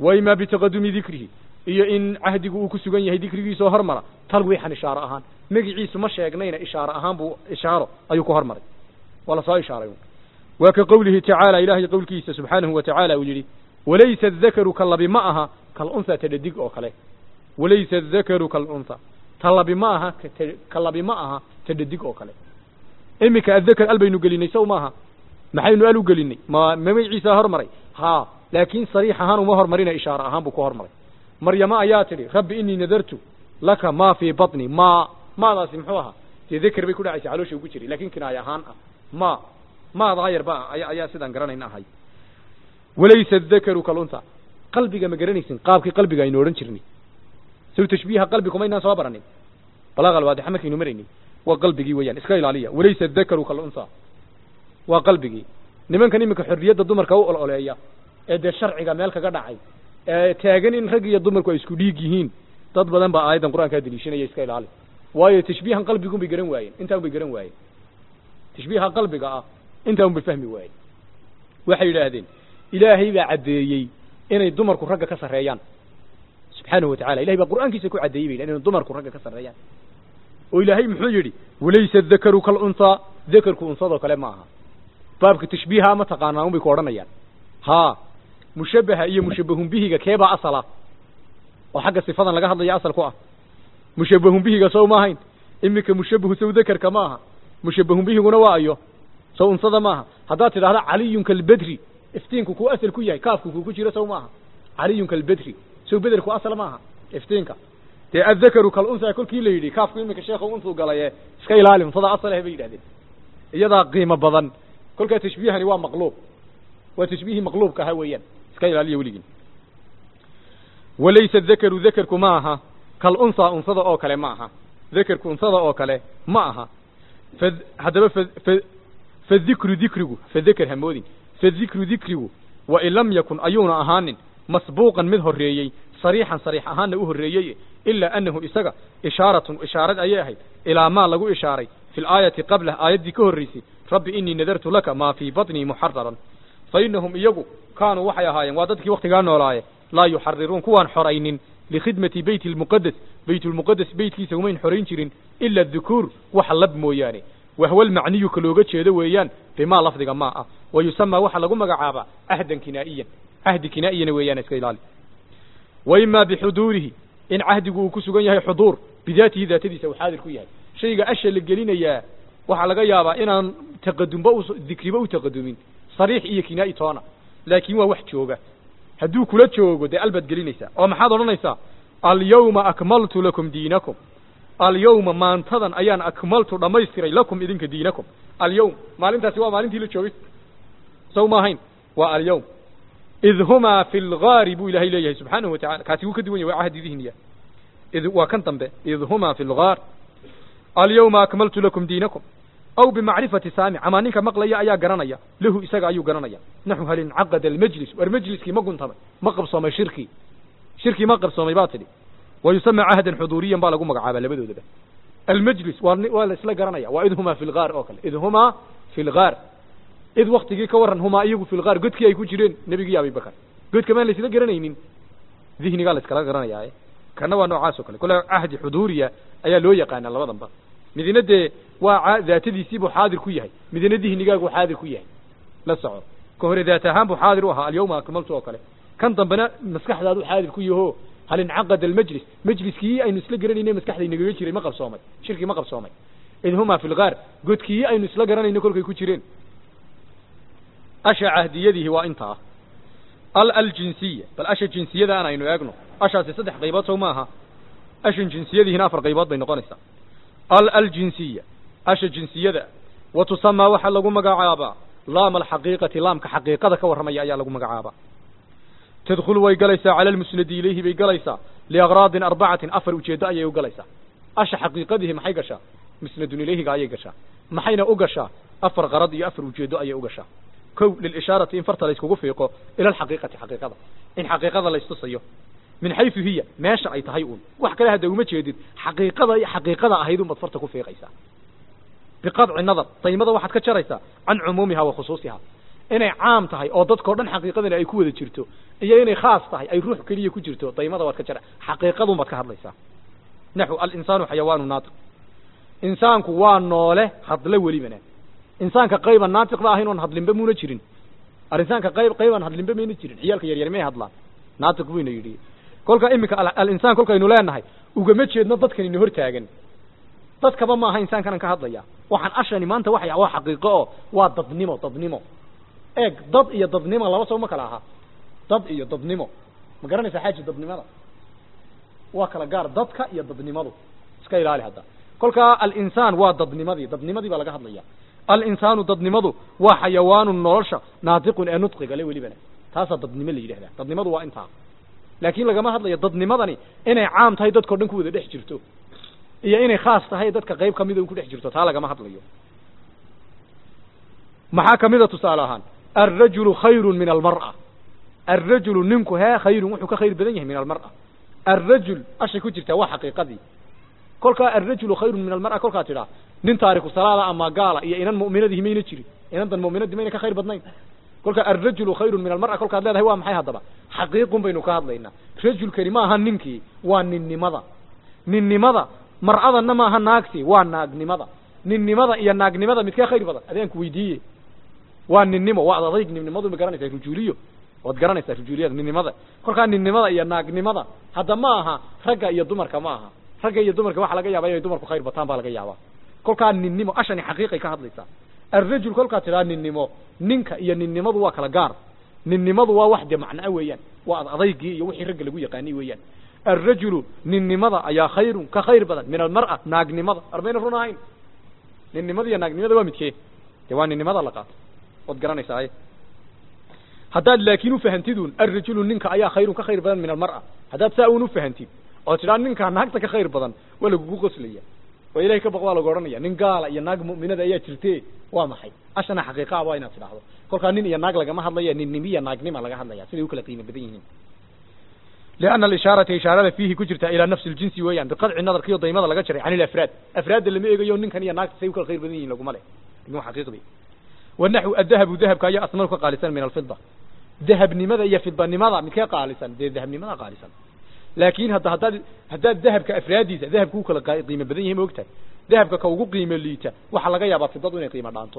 wa imaa bitaqadumi dikrihi iyo in cahdigu uu ku sugan yahay dikrigiisoo hormara talwiixan ishaaro ahaan magiciisu ma sheegnayna ishaaro ahaan buu ishaaro ayuu ku hormaray waa lasoo ishaaray waa ka qowlihi tacaala ilaahay qowlkiisa subxaanahu wa tacaala uu yidhi walaysa adakaru ka labi ma aha kalunha tadhadig oo kale walaysa adakaru kalunha ta labi ma aha ka labi ma aha tadhadig oo kale iminka adakar al baynu gelinay sow maaha maxaynu al u gelinay ma magaciisa hormaray haa laakiin sariix ahaan uma hormarina ishaaro ahaan buu ku hormaray maryamo ayaa tidhi rabbi inii nadartu laka maa fii batni ma maadaasi muxuu ahaa dee dakar bay ku dhacaysa caloosha ugu jiray lakin kinaaya ahaan ah ma maadaa yar ba aya ayaa sidaan garanayna ahay walaysa adakaru kalunta qalbiga ma garanaysin qaabkii qalbiga aynu odhan jirnay saw tashbiiha qalbi kumaynaan soo baranin balaaqa alwaadixa markaynu maraynay waa qalbigii weeyaan iska ilaaliya walaysa adakaru kalunta waa qalbigii nimankan iminka xorriyadda dumarka u ololeeya ee dee sharciga meel kaga dhacay ee taagan in rag iyo dumarku ay isku dhiig yihiin dad badan baa aayaddan qur-aankaa deliishanaya iska ilaali waayo tashbiihan qalbigun bay garan waayeen intaa un bay garan waayeen tashbiiha qalbiga ah intaa un bay fahmi waayeen waxay yidhaahdeen ilaahay baa caddeeyey inay dumarku ragga ka sarreeyaan subxaanahu watacala ilahay baa qur'aankiisa ku caddeeyey bay inay dumarku ragga ka sarreeyaan oo ilaahay muxuu yidhi walaysa adakaru kalunhaa dakarku unsadoo kale ma aha baabka tashbiiha ma taqaanaa un bay ku odhanayaan haa mushabbaha iyo mushabbahun bihiga keebaa asala oo xagga sifadan laga hadlaya asal ku ah mushabbahun bihiga sow ma ahayn iminka mushabbahu sow dakarka ma aha mushabbahun bihiguna waa ayo sow unsada maaha haddaad tidhahda caliyun kalbedri iftiinku kuu asal ku yahay kaafku kuu ku jiro sow maaha caliyun kalbedri sow bederku asal maaha iftiinka dee addakaru kalunsa kolkii la yidhi kaafku iminka sheekhu untuu galaye iska ilaali unsada asal ah bay yidhahdeen iyadaa qiimo badan kolkaa tashbiihani waa maqluub waa tashbiihii maqluubka ahaa weeyaan iska ilaaliya weligin walaysa dakaru dakarku ma aha kalunsa unsada oo kale ma aha dakarku unsada oo kale ma aha fa haddaba fa fa fadikru dikrigu fadaker hamoodin fadikru dikrigu wain lam yakun ayuuna ahaanin masbuuqan mid horreeyey sariixan sariix ahaanna u horreeyey ilaa annahu isaga ishaaratun ishaarad ayay ahayd ilaa maa lagu ishaaray fi laayati qablah aayaddii ka horraysay rabbi inii nadartu laka maa fii batnii muxararan fa innahum iyagu kaanuu waxay ahaayeen waa dadkii waktigaa noolaaye laa yuxariruun kuwaan xoraynin likhidmati beyti lmuqades baytulmuqades beytkiisa umayn xorayn jirin ila dukuur waxa lab mooyaane wahwa lmacniyu ka looga jeedo weeyaan bimaa lafdiga maa ah wa yusamaa waxaa lagu magacaabaa cahdan kinaa'iyan cahdi kinaa'iyana weeyaan iska ilaali wa imaa bixuduurihi in cahdigu uu ku sugan yahay xuduur bidaatihi daatadiisa uu xaadir ku yahay shayga asha la gelinayaa waxaa laga yaabaa inaan taqadumba u dikriba u taqadumin sariix iyo kinaa'i toona laakiin waa wax jooga hadduu kula joogo dee albaad gelinaysaa oo maxaad odhanaysaa alyawma akmaltu lakum diinakum alyawma maantadan ayaan akmaltu dhammaystiray lakum idinka diinakum alyawm maalintaasi waa maalintii la joogay saw ma ahayn waa alyawm id humaa fi lgaari buu ilaahay leeyahay subxaanahu watacala kaasi wuu ka duwan yahay waa cahdi dihniya id waa kan dambe id humaa fi lgaar alyawma akmaltu lakum diinakum aw bimacrifati saamic amaa ninka maqlaya ayaa garanaya lahu isaga ayuu garanaya naxu hal incaqada almajlis war majliskii ma guntamay ma qabsoomay shirkii shirkii ma qabsoomay baa tidhi wa yusama cahdan xuduuriyan baa lagu magacaabaa labadoodaba almajlis waa waa la isla garanaya waa id humaa fi lgaar oo kale id humaa fi lgaar id waktigii ka warran humaa iyagu fi lgaar godkii ay ku jireen nebigii abibakar godka maan la isla garanaynin dihnigaa la iskala garanaya kana waa noocaas oo kale kole cahdi xuduuriya ayaa loo yaqaana labadanba midina dee waa daatadiisii buu xaadir ku yahay midina dihnigaagu xaadir ku yahay la soco ka hore daat ahaan buu xaadir u ahaa alyawma akmaltu oo kale kan dambena maskaxdaadu xaadir ku yaho hal incaqada almajlis majliskii aynu isla garanayna maskaxda inagaga jiray ma qabsoomay shirkii ma qabsoomay id humaa fi lgaar godkii aynu isla garanayno kolkay ku jireen asha cahdiyadihi waa intaa al aljinsiya bal asha jinsiyada aan aynu eegno ashaasi saddex qaybood sow maaha ashan jinsiyadihiina afar qaybood bay noqonaysaa al aljinsiya asha jinsiyada wa tusamaa waxaa lagu magacaabaa laama alxaqiiqati laamka xaqiiqada ka warramaya ayaa lagu magacaabaa tadkhulu way galaysaa cala almusnadi ilayhi bay galaysaa liagraadin arbacatin afar ujeeddo ayay u galaysaa asha xaqiiqadihi maxay gashaa musnadun ilayhiga ayay gashaa maxayna u gashaa afar qarad iyo afar ujeeddo ayay u gashaa kow lilishaarati in farta layskugu fiiqo ila alxaqiiqati xaqiiqada in xaqiiqada laystusayo min xaysu hiya meesha ay tahay uun wax kale hadda uma jeedid xaqiiqada xaqiiqada ahayd unbaad farta ku fiiqaysaa biqadci nadar daymada waxaad ka jaraysaa can cumuumiha wa khusuusiha inay caam tahay oo dadkao dhan xaqiiqadani ay ku wada jirto iyo inay khaas tahay ay ruux keliya ku jirto daymada waad ka jara xaqiiqadun baad ka hadlaysaa naxu alinsaanu xayawaanu naatiq insaanku waa noole hadle welibana insaanka qayban naatiq ba ahayn oon hadlinba muuna jirin arinsaanka qayb qaybaan hadlinba mayna jirin ciyaalka yaryar may hadlaan naatiq buyna yidhi kolka iminka alinsaan kolkaynu leenahay ugama jeedno dadkan ina hortaagan dadkaba maaha insaankanan ka hadlaya waxaan ashani maanta waxay waa xaqiiqo oo waa dadnimo dadnimo eeg dad iyo dadnimo laba soo ma kala aha dad iyo dadnimo ma garanaysaa xaaji dadnimada waa kala gaar dadka iyo dadnimadu iska ilaali hadda kolkaa alinsaan waa dadnimadii dadnimadii baa laga hadlaya alinsaanu dadnimadu waa xayawaanu nolosha naatiqun ee nudqiga le welibana taasaa dadnimo la yidhahdaa dadnimadu waa intaa laakiin lagama hadlayo dadnimadani inay caam tahay dadkao dhan ku wada dhex jirto iyo inay khaas tahay dadka qayb kamida un ku dhex jirto taa lagama hadlayo maxaa kamida tusaale ahaan alrajulu khayru min almar'a alrajulu ninku hee khayrun wuxuu ka khayr badan yahay min almar'a alrajul ashay ku jirtaa waa xaqiiqadii kolkaa alrajulu khayrun min almar'a kolkaa tidhaa nin taariku salaada ama gaala iyo inan mu'minadihi mayna jirin inantan mu'minadii mayna ka khayr badnayn kolka alrajulu khayrun min almar'a kolkaad leedahay waa maxay haddaba xaqiiqun baynu ka hadlaynaa rajulkani ma aha ninkii waa ninnimada ninnimada mar'adanna maaha naagtii waa naagnimada ninnimada iyo naagnimada midkee khayr badan adeenku weydiiye waa ninnimo waa adayg ninnimadu ma garanaysaa rujuuliyo waad garanaysaa rujuuliyada ninnimada kolkaa ninnimada iyo naagnimada hadda ma aha ragga iyo dumarka ma aha ragga iyo dumarka waxa laga yaaba inay dumarku khayr bataan baa laga yaabaa kolkaa ninnimo ashani xaqiiqay ka hadlaysaa alrajul kolkaa tidhaa ninnimo ninka iyo ninnimadu waa kala gaar ninnimadu waa wax dee macnaa weeyaan waa ad adaygii iyo wixii ragga lagu yaqaanay weeyaan alrajulu ninnimada ayaa khayrun ka khayr badan min almar'a naagnimada armayna run ahayn ninnimada iyo naagnimada waa midkee dee waa ninnimada la qaato waad garanaysaa haddaad laakiin ufahantidun alrajulu ninka ayaa khayrun ka khayr badan min almar'a haddaad saa un ufahantid oo tidhaa ninkaa naagta ka khayr badan waa lagugu qoslaya oo ilahay ka baq waa lagu odhanaya nin gaala iyo naag mu'minada ayaa jirte waa maxay ashana xaqiiqaa waa inaad tidhaahdo kolkaa nin iyo naag lagama hadlaya ninnimiya naagnima laga hadlaya siday u kala qiimo badan yihiin lianna alishaarata ishaarada fiihi ku jirta ilaa nafsi ljinsi weeyaan biqadci nadarkiyo daymada laga jaray can ilafraad afraadda lama eegayo ninkan iyo naagta say u kala khayr badan yihin laguma leh lakin xaqiiqdii wanaxu adahabu dahabka ayaa asmanu ka qaalisan min alfida dahabnimada iyo fidanimada midkee qaalisan dee dahabnimada qaalisan laakin hadda haddaad haddaad dahabka afraadiisa dahabka u kala qiimo badan yahay ma ogtahay dahabka ka ugu qiimo liita waxaa laga yaabaa fidadu inay qiimo dhaanto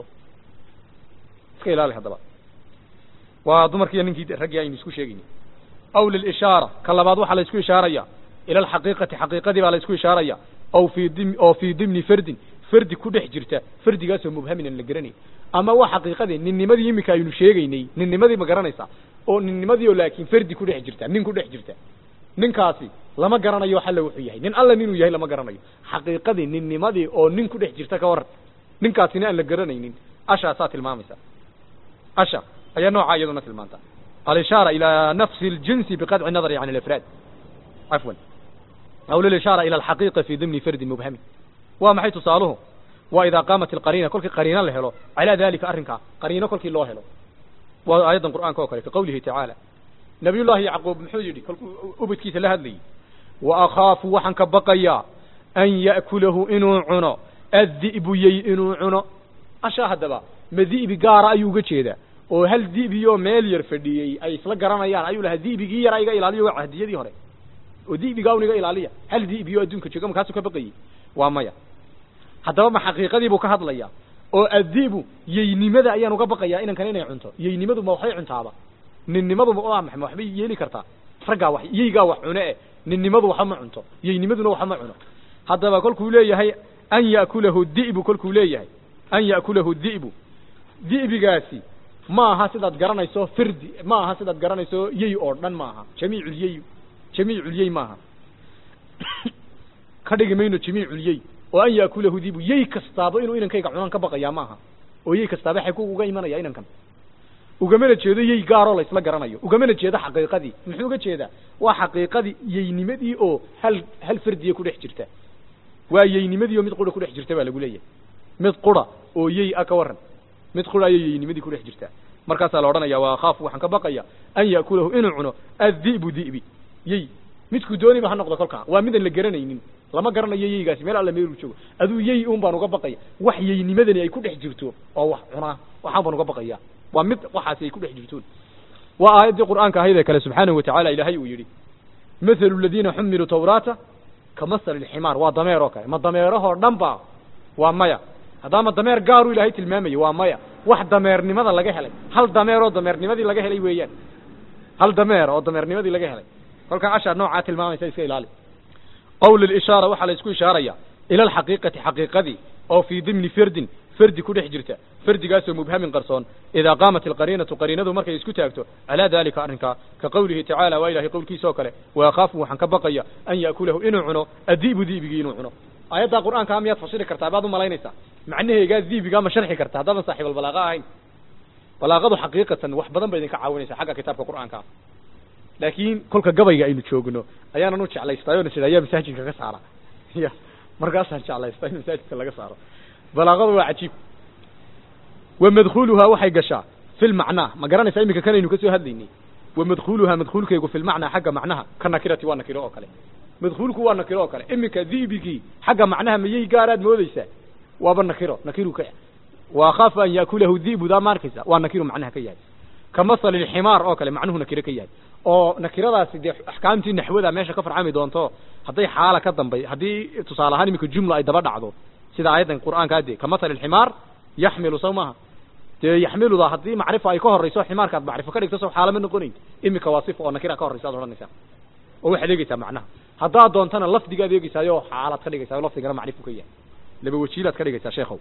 iska ilaali haddaba waa dumarkiiyo ninkii raggii aynu isku sheegayni aw lilishaara ka labaad waxaa la isku ishaaraya ila alxaqiiqati xaqiiqadii baa la isku ishaaraya aw fii dim oo fii dimni fardin fardi ku dhex jirta fardigaasoo mubhamin aan la garanayn ama waa xaqiiqadii ninnimadii iminka aynu sheegaynay ninnimadii ma garanaysaa oo ninnimadii oo laakiin fardi ku dhex jirta nin ku dhex jirta ninkaasi lama garanayo xalla wuxuu yahay nin alla ninuu yahay lama garanayo xaqiiqadii ninnimadii oo nin ku dhex jirta ka waran ninkaasina aan la garanaynin ashaasaa tilmaamaysa asha ayaa noocaa iyaduna tilmaanta alishaara ilaa nafsi اljinsi biqadci nadari can alafraad cafwan aw lilishaara ila alxaqiiqa fi dimni fardin mubhamin waa maxay tusaaluhu waa idaa qaamat alqariina kolkii qariino la helo calaa dalika arrinkaa qariino kolkii loo helo waa aayaddan qur'aanka oo kale ka qawlihi tacaala nabiy llaahi yacquub muxuu yidhi kolkuu ubadkiisa la hadlayay wa akhaafu waxaan ka baqayaa an ya'kulahu inuu cuno addi'bu yey inuu cuno ashaa haddaba ma di'bi gaara ayuu uga jeedaa oo hal di'biyoo meel yar fadhiyey ay isla garanayaan ayuu lahaa di'bigii yaraa iga ilaaliyo waa cahdiyadii hore oo di'bigaa un iga ilaaliya hal di'biyo adduunka jooga markaasuu ka baqayey waa maya haddaba ma xaqiiqadii buu ka hadlayaa oo addi'bu yeynimada ayaan uga baqayaa inankan inay cunto yeynimadu ma waxbay cuntaaba ninnimadu ma waa maxay ma waxbay yeeli kartaa raggaa wax yeygaa wax cune eh ninnimadu waxba ma cunto yeynimaduna waxba ma cuno haddaba kolkuu leeyahay an ya'kulahu di'bu kolkuu leeyahay an ya'kulahu di'bu di'bigaasi ma aha sidaad garanayso firdi ma aha sidaad garanayso yey oo dhan ma aha jamiiculyey jamiiculyey maaha ka dhigi mayno jamiiculyey oo an ya'kulahu di'bu yey kastaaba inuu inankayga cunaan ka baqayaa maaha oo yey kastaaba xay ku uga imanaya inankan ugamana jeedo yey gaaroo la isla garanayo ugamana jeedo xaqiiqadii muxuu uga jeedaa waa xaqiiqadii yeynimadii oo hal hal fardiya ku dhex jirta waa yeynimadii oo mid qura ku dhex jirta baa lagu leeyahay mid qura oo yey a ka waran mid qura ayay yeynimadii ku dhex jirtaa markaasaa la odhanaya waa khaafu waxaan ka baqaya an ya'kulahu inuu cuno addi'bu di'bi yey midku dooniba ha noqdo kolkaa waa midaan la garanaynin lama garanayo yeygaasi meel alla meeluu joogo aduu yey un baan uga baqaya wax yeynimadani ay ku dhex jirto oo wax cunaa waxaan baan uga baqaya waa mid waxaasi ay ku dhex jirtoon waa aayaddii qur'aanka ahayd ee kale subxaanahu watacaala ilaahay uu yidhi mathalu aladiina xumiluu tawraata ka masali lximaar waa dameer oo kale ma dameerahoo dhan ba waa maya haddaama dameer gaaruu ilaahay tilmaamayo waa maya wax dameernimada laga helay hal dameer oo dameernimadii laga helay weeyaan hal dameer oo dameernimadii laga helay kolkaa ashaa noocaa tilmaamaysa iska ilaali qowl lishaara waxaa la isku ishaaraya ila alxaqiiqati xaqiiqadii oo fii dimni ferdin fardi ku dhex jirta fardigaasoo mubhamin qarsoon idaa qaamat alqariinatu qariinadu markay isku taagto calaa dalika arrinkaa ka qowlihi tacaala waa ilahay qowlkiisa oo kale wa akhaafu waxaan ka baqaya an ya'kulahu inuu cuno addi'bu di'bigii inuu cuno aayaddaa qur'aankaa miyaad fasiri kartaa baad u malaynaysaa macnaheegaa diibigaa ma sharxi karta haddaadan saaxiibalbalaaqa ahayn balaaqadu xaqiiqatan wax badan ba idinka caawinaysa xagga kitaabka qur'aankaa laakiin kolka gabayga aynu joogno ayaanan u jeclaystay oo nasiha ayaa masaajidka ka saara ya markaasaan jeclaystay in masaajidka laga saaro balaaqadu waa cajiib wa madkhuluhaa waxay gashaa fi lmacnaa ma garanaysaa iminka kanaynu kasoo hadlaynay wa madkhuluhaa madkhulkaygu fi lmacnaa xagga macnaha ka nakirati waa nakiro oo kale madkhulku waa nakiro oo kale iminka diibigii xagga macnaha miyay gaaraad moodeysaa waaba nakiro nakiru ka wa akhaafu an ya'kulahu di'bu daa ma arkaysa waa nakiru macnaha ka yahay ka masali lximaar oo kale macnuhu nakiro ka yahay oo nakiradaasi dee axkaamtii naxwada meesha ka farcami doonto hadday xaala ka dambay haddii tusaale ahaan iminka jumla ay daba dhacdo sida aayaddan qur'aankaa dee ka masali lximaar yaxmilu saw maaha dee yaxmiluda haddii macrifa ay ka horrayso ximaarkaad macrifo ka dhigto saw xaalama noqonayn iminka waa sifa oo nakira ka horraysa ad odhanaysaa oo waxaad eegeysaa macnaha haddaad doontana lafdigaad eegeysaayo xaalaad ka dhigaysaa lafdigana macrifu ka yahay laba wajiilaad ka dhigaysaa sheekhow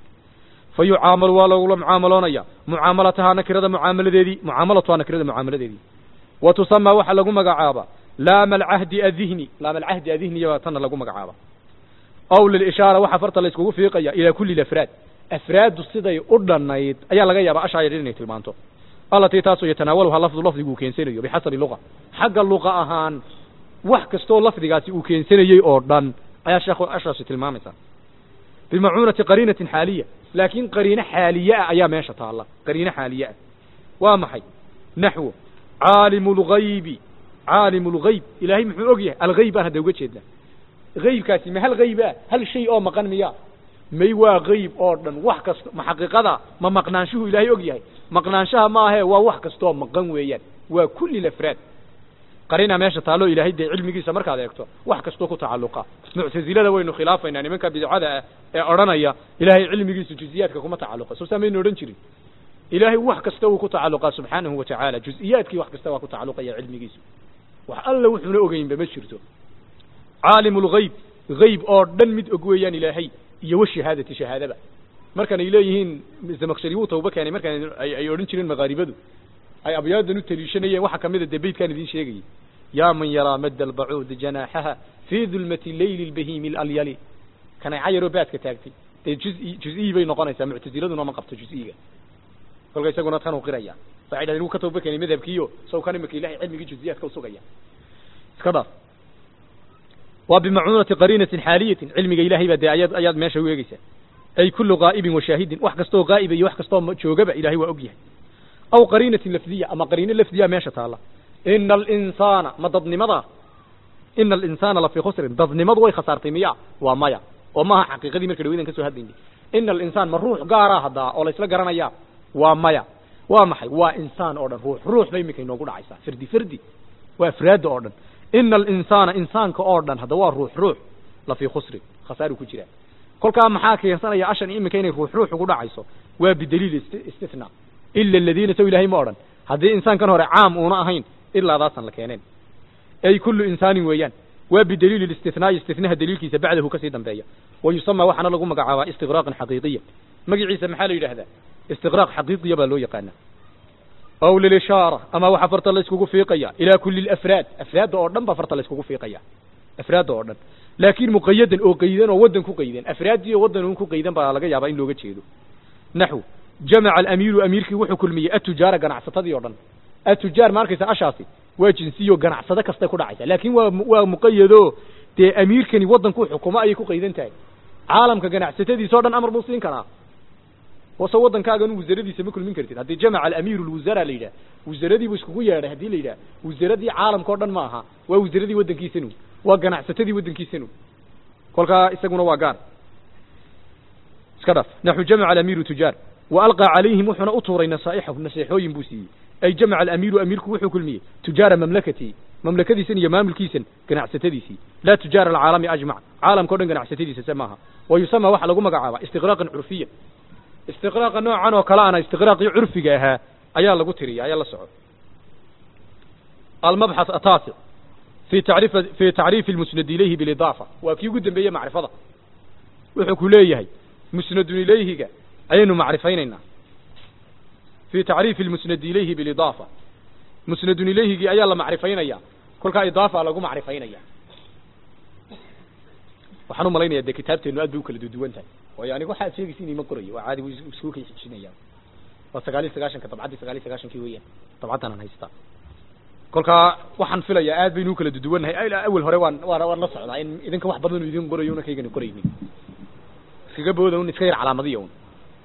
fa yucaamalu waa lagula mucaamaloonaya mucaamalatahaa nakirada mucaamaladeedii mucaamalatuhaa nakirada mucaamaladeedii wa tusamaa waxaa lagu magacaaba laama alcahdi adihni laama alcahdi adihniya baa tanna lagu magacaaba ow lilishaara waxaa farta la iskugu fiiqaya ilaa kulli lafraad afraaddu siday u dhannayd ayaa laga yaabaa ashaa yadhin inay tilmaanto allatii taasoo yatanaawaluhaa lafdu lafdigu uu keensanayo bixasabi luqa xagga luqa ahaan wax kastoo lafdigaasi uu keensanayey oo dhan ayaa sheekhu ashaasi tilmaamaysaa bimacuunati qariinatin xaaliya laakiin qariine xaaliye ah ayaa meesha taalla qariine xaaliye ah waa maxay naxwo caalimu lgaybi caalimu lgayb ilaahay muxuu og yahay algayb aan hadda uga jeednaa gaybkaasi ma hal gayb ah hal shay oo maqan miya may waa gayb oo dhan wax kasta ma xaqiiqada ma maqnaanshuhu ilaahay og yahay maqnaanshaha ma ahee waa wax kastoo maqan weeyaan waa kulli lafraad qarina meesha taalo ilaahay dee cilmigiisa markaad eegto wax kastoo ku tacalluqa muctazilada waynu khilaafaynaa nimanka bidcada ah ee odhanaya ilaahay cilmigiisu juziyaadka kuma tacalluqa soo saamaynu odhan jirin ilaahay wax kasta uu ku tacalluqaa subxaanahu watacaala juziyaadkii wax kasta waa ku tacalluqaya cilmigiisu wax alla wuxuuna ogeynba ma jirto caalimu lgayb gayb oo dhan mid og weeyaan ilaahay iyo washahaadati shahaadaba markan ay leeyihiin zamakshari wuu tawba keenay markaan ay odhan jireen maqaaribadu ay abyaadan u taliishanayeen waxaa kamid a dee beydkaan idiin sheegayay yaa man yaraa madda albacuudi janaaxaha fii dulmati leyli lbahiimi lalyali kanay cayaroo baadka taagtay dee juzi juziyi bay noqonaysaa muctasiladuna ma qabto juziyiga kolka isaguna kan u qiraya waxay dhahdeen wuu ka tawba keenay madhabkiiyo saw kan imika ilahay cilmigii juziyaadka usugaya iska dhaaf waa bimacuunati qariinatin xaaliyatin cilmiga ilahay baa dee ayaad ayaad meesha u eegeysaa ay kullu qaa'ibin wa shaahidin wax kastoo qaa'iba iyo wax kastoo joogaba ilahay waa og yahay aw qariinatin lafdiya ama qariino lafdiya meesha taalla ina alinsaana ma dadnimada ina alinsaana lafii khusrin dadnimadu way khasaartay miya waa maya oo maaha xaqiiqadii marka dhaweydan ka soo hadlaynay ina alinsaan ma ruux gaaraa haddaa oo laysla garanaya waa maya waa maxay waa insaan oo dhan ruux ruux bay iminka inoogu dhacaysaa firdi firdi waa afraadda oo dhan ina alinsaana insaanka oo dhan hadda waa ruux ruux lafii khusrin khasaaru ku jiraa kolkaa maxaa keensanaya ashan iminka inay ruux ruux ugu dhacayso waa bidaliil istifnaa ila aladiina saw ilahay ma odhan haddii insaankan hore caam uuna ahayn ilaa daasan la keeneen ay kullu insaanin weeyaan waa bidaliili istinaai istinaha daliilkiisa bacdahu kasii dambeeya wa yusama waxaana lagu magacaabaa istiqraaqan xaqiiqiya magaciisa maxaa la yidhahdaa istiqraaq xaqiiqiya baa loo yaqaana aw lilishaara ama waxaa farta la iskugu fiiqaya ilaa kulli lafraad afraadda oo dhan baa farta la iskugu fiiqaya afraadda oo dhan laakiin muqayadan oo qaydan oo waddan ku qaydan afraaddii oo waddan un ku qaydan baa laga yaabaa in looga jeedo naxw jamaca alamiiru amiirkii wuxuu kulmiyey atujaara ganacsatadii o dhan atujaar ma arkaysa ashaasi waa jinsiyo ganacsado kastay ku dhacaysa laakiin waa waa muqayado dee amiirkani waddankuu xukumo ayay ku qaydan tahay caalamka ganacsatadiisa o dhan amar buu siin karaa wase waddankaagan wasaradiisa ma kulmin kartid haddii jamaca alamiiru lwasara la yidhah wasaradii buu iskugu yeedhay haddii la yidhah wasaradii caalamka o dhan ma aha waa wasaradii waddankiisanu waa ganacsatadii waddankiisanu kolkaa isaguna waa gaar iska dhaf naxu jamaca alamiiru tujaar wa alqaa calayhim wuxuuna u tuuray nasaaixahu naseexooyin buu siiyey ay jamaca alamiiru amiirku wuxuu kulmiyey tujaara mamlakatii mamlakadiisan iyo maamulkiisan ganacsatadiisii laa tujaara alcaalami ajmac caalamka o dhan ganacsatadiisa se maaha wa yusama waxaa lagu magacaabaa istiqraaqan curfiyan istiqraaqa noocan oo kale ana istiqraaqii curfiga ahaa ayaa lagu tiriya ayaa la soco almabxath ataasic fi tacriif fi tacriifi lmusnad ilayhi bilidaafa waa kii ugu dambeeye macrifada wuxuu ku leeyahay musnadun ilayhiga ayaynu macrifaynaynaa fi tacriifi lmusnadi ilayhi bilidaafa musnadun ilayhigii ayaa la macrifaynaya kolkaa idaafa lagu macrifaynaya waxaan u malaynaya dee kitaabteenu aad bay u kala duduwan tahay waayo aniga waxaad sheegaysa inay ma qorayo waa caadi isku kay xijinaya waa sagaal iyo sagaashanka dabcaddii sagaal iyo sagaashankii weeyaan dabcaddan aan haystaa kolkaa waxaan filayaa aad baynu u kala duduwannahay ilaa awel hore waan waan waan la socdaa in idinka wax badan idin qorayo una kaygani qoraynin iskaga booda un iska yar calaamadiya un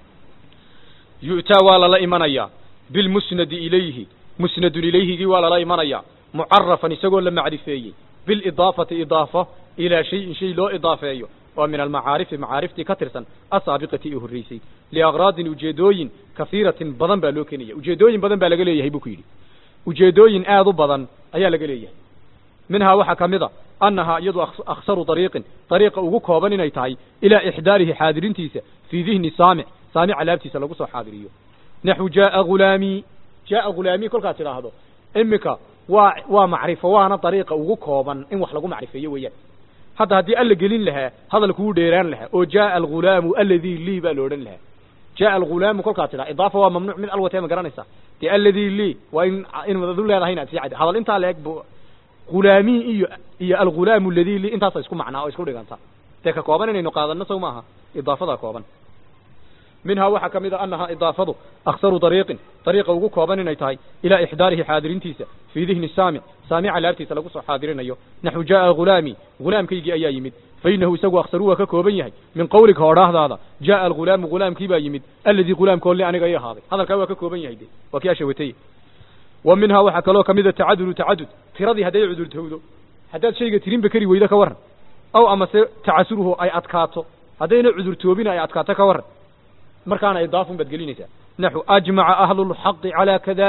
yu'taa waa lala imanayaa bilmusnadi ilayhi musnadun ilayhigii waa lala imanayaa mucarafan isagoo la macrifeeyey bilidaafati idaafo ilaa shayin shay loo idaafeeyo oo min almacaarifi macaariftii ka tirsan asaabiqati ee horreysay liakraadin ujeedooyin kahiiratin badan baa loo keenaya ujeedooyin badan baa laga leeyahay buu ku yidhi ujeedooyin aad u badan ayaa laga leeyahay minhaa waxaa ka mid a annahaa iyadu akhsaru dariiqin dariiqa ugu kooban inay tahay ilaa ixdaarihi xaadirintiisa fii dihni saamic saamica laabtiisa lagu soo xaadiriyo naxu jaaa hulaamii jaaa hulaamii kolkaad tidhaahdo iminka waa waa macrifo waana dariiqa ugu kooban in wax lagu macrifeeyo weeyaan hadda haddii alla gelin lahaa hadalkuu dheeraan lahaa oo jaaa alghulaamu alladii lii baa la odhan lahaa jaaa alghulaamu kolkaad tidhaa idaafa waa mamnuuc mid alwatee ma garanaysaa dee alladii lii waa in in adu leedahay inaad sii cad hadal intaa la eg bu hulaamii iyo iyo alghulaamu alladii lii intaasa isku macnaa oo isku dhiganta dee ka kooban inaynu qaadano sow maaha idaafadaa kooban minhaa waxaa ka mid a annahaa idaafadu akhsaru dariiqin dariiqa ugu kooban inay tahay ilaa ixdaarihi xaadirintiisa fii dihni saamic saamica laabtiisa lagu soo xaadirinayo naxu jaaa hulaamii hulaamkaygii ayaa yimid fainahu isagu akhsaru waa ka kooban yahay min qawlika odhaahdaada jaaa alghulaamu hulaamkii baa yimid alladii hulaamkoolli aniga i ahaaday hadalkaa waa ka kooban yahay de waa kii ashawatay wa minhaa waxaa kaloo kamid a tacadudu tacadud tiradii hadday cudurtowdo haddaad shayga tirinba keri weydo ka warran aw amase tacasuruhu ay adkaato haddayna cudurtoobin ay adkaato ka warran markaana idaafun baad gelinaysaa naxu ajmaca ahlulxaqi calaa kada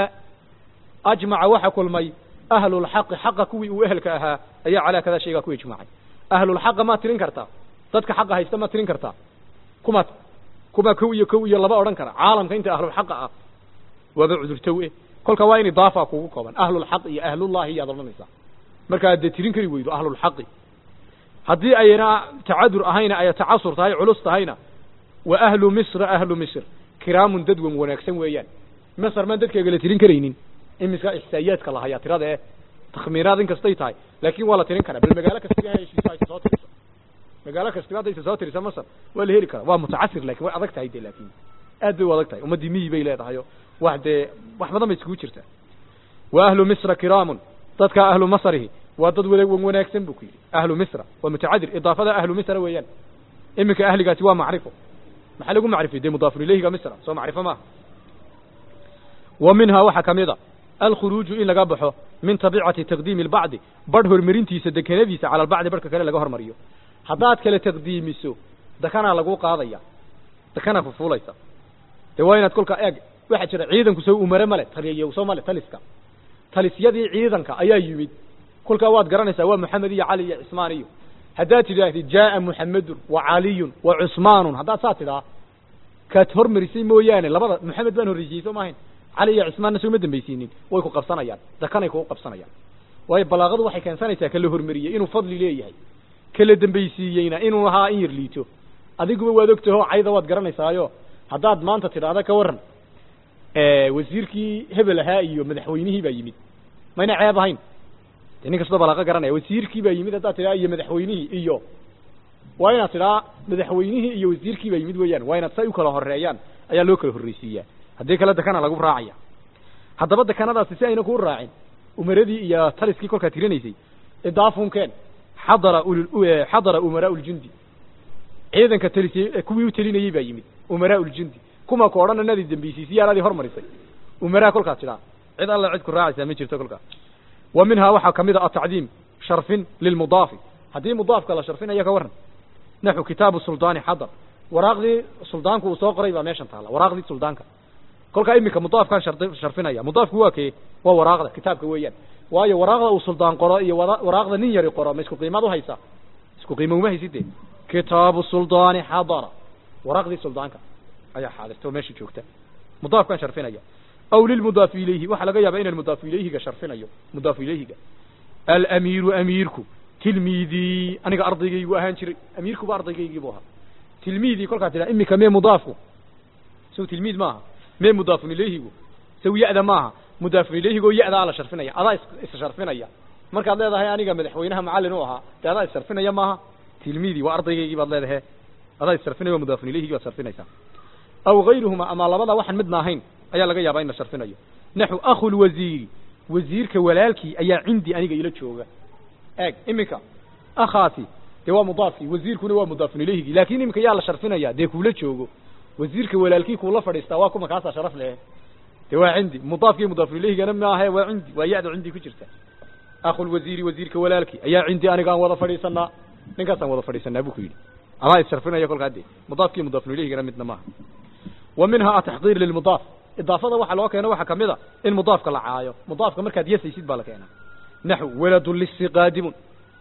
ajmaca waxa kulmay ahlulxaqi xaqa kuwii uu ehelka ahaa ayaa calaa kadaa shaygaa ku ijmaacay ahlulxaqa maad tirin kartaa dadka xaqa haysta maad tirin kartaa kumaad kumaa kow iyo kow iyo laba odhan kara caalamka inta ahlulxaqa ah waaba cudurtow eh kolka waa in idaafa kugu kooban ahlulxaq iyo ahlullahi iyaad odhanaysaa markaad dee tirin kari weydo ahlulxaqi haddii ayna tacadur ahayna ay tacasur tahay culus tahayna wa ahlu misra ahlu misr kiraamun dad wan wanaagsan weeyaan masr maan dadkeega la tirin karaynin imiska ixsaa'iyaadka la hayaa tirada eh takhmiiraad in kastay tahay laakiin waa la tirin karaa bal magaalo kastiga heshiisa aysa soo tiriso magaalo kastiga haddaysa soo tirisa masr waa la heli karaa waa mutacasir lakin way adag tahay de laakin aad bay u adag tahay ummaddii miyi bay leedahayo wax dee wax badan bay iskugu jirtaa wa ahlu misra kiraamun dadka ahlu masrihi waa dad wada wan wanaagsan buu ku yidhi ahlu misra waa mutacadir idaafada ahlu misra weeyaan iminka ahligaasi waa macrifo maxaa lagu macrifiyey dee mudaafun ilayhiga misra soo macrifo maaha wa minhaa waxaa ka mid a alkhuruuju in laga baxo min tabicati taqdiimi albacdi badh hormarintiisa dekenadiisa cala albacdi badhka kale laga hormariyo haddaad kale taqdiimiso dakanaa lagu qaadaya dakanaa fufuulaysa dee waa inaad kolkaa eeg waxaa jira ciidanku sow umare male taliyayow soo male taliska talisyadii ciidanka ayaa yimid kolkaa waad garanaysaa waa moxamed iyo cali iyo cismaan iyo haddaad tidhaahdid jaaa muxamedun wa caliyun wa cusmaanun haddaad saa tidhaa kaad hormarisay mooyaane labada moxamed baan horreysiyey soo maahayn cali iyo cismaanna sooma dambaysiinin way ku qabsanayaan dakanay kugu qabsanayaan waayo balaaqadu waxay keensanaysaa kala hormariyey inuu fadli leeyahay kala dambaysiiyeyna inuu ahaa in yar liito adiguba waad ogtaho cayda waad garanaysaayo haddaad maanta tidhaahda ka warran wasiirkii hebel ahaa iyo madaxweynihii baa yimid mayna ceeb ahayn de nin kastoo balaaqa garanaya wasiirkii baa yimid haddaad tidhaha iyo madaxweynihii iyo waa inaad tidhaa madaxweynihii iyo wasiirkii baa yimid weeyaan waa inaad say u kala horeeyaan ayaa loo kala horreysiiyaa haddii kale dakana lagu raacaya haddaba dakanadaasi si ayna kuu raacin umaradii iyo taliskii kolkaa tirinaysay idaafunkeen xadara xadara umaraa uljundi ciidanka talisay kuwii u telinayey baa yimid umaraa uljundi kuma ku odhan inaadii dambaysiisay yaanaadii hormarisay umaraa kolkaas tidhaa cid alla cid ku raacaysaa ma jirto kolkaa wa minhaa waxaa kamid a atacdiim sharfin lilmudaafi haddii mudaafka la sharfinayo ka warran naxu kitaabu suldaani xadar waraaqdii suldaanku uu soo qoray baa meeshan taala waraaqdii suldaanka kolkaa iminka mudaafkaan shardi sharfinaya mudaafku waa kee waa waraaqda kitaabka weeyaan waayo waraaqda uu suldaan qoro iyo wara- waraaqda nin yari qoro ma isku qiimaad uhaysaa isku qiimo uma hayside kitaabu suldaani xadara waraaqdii suldaanka ayaa xaadirta oo meesha joogta mudaafkaan sharfinaya aw lilmudaafi ilayhi waxaa laga yaabaa inaan mudaafu ilayhiga sharfinayo mudaafu ilayhiga alamiiru amiirku tilmiidii aniga ardaygaygu ahaan jiray amiirkuba ardaygaygii buu ahaa tilmiidii kolkaa tidhaa iminka mee mudaafku saw tilmiid maaha mee mudaafun ilayhigu saw ya-da maaha mudaafun ilayhigoo ya-daa la sharfinaya adaa is is sharfinaya markaad leedahay aniga madaxweynaha macallin u ahaa dee adaa is sharfinaya maaha tilmiidii waa ardaygaygii baad leedahay adaa is sharfinaya waa mudaafun ilayhigii baad sharfinaysaa aw gayruhuma ama labada waxaan midna ahayn ayaa laga yaabaa in la sharfinayo naxu akhu lwasiiri wasiirka walaalkii ayaa cindii aniga ila jooga eeg iminka akhaasi dee waa mudaafkii wasiirkuna waa mudaafun ilayhigii laakin iminka yaa la sharfinaya dee kuula joogo wasiirka walaalkii kuula fadhiistaa waa kuma kaasaa sharaf leh dee waa cindi mudaafkii mudaafun ilayhigana maahe waa cindi waa ya-da cindi ku jirta akhulwasiiri wasiirka walaalkii ayaa cindi anigaan wada fadhiisanaa ninkaasaan wada fadhiisanaa buu ku yidhi adaa issharfinaya kolkaa dee mudaafkii mudaafun ilayhigana midna maaha wa minha ataxdiir lilmudaaf idaafada waxa loo keeno waxaa kamid a in mudaafka la caayo mudaafka markaad yasaysid baa la keenaa naxu waladu lisi qaadimun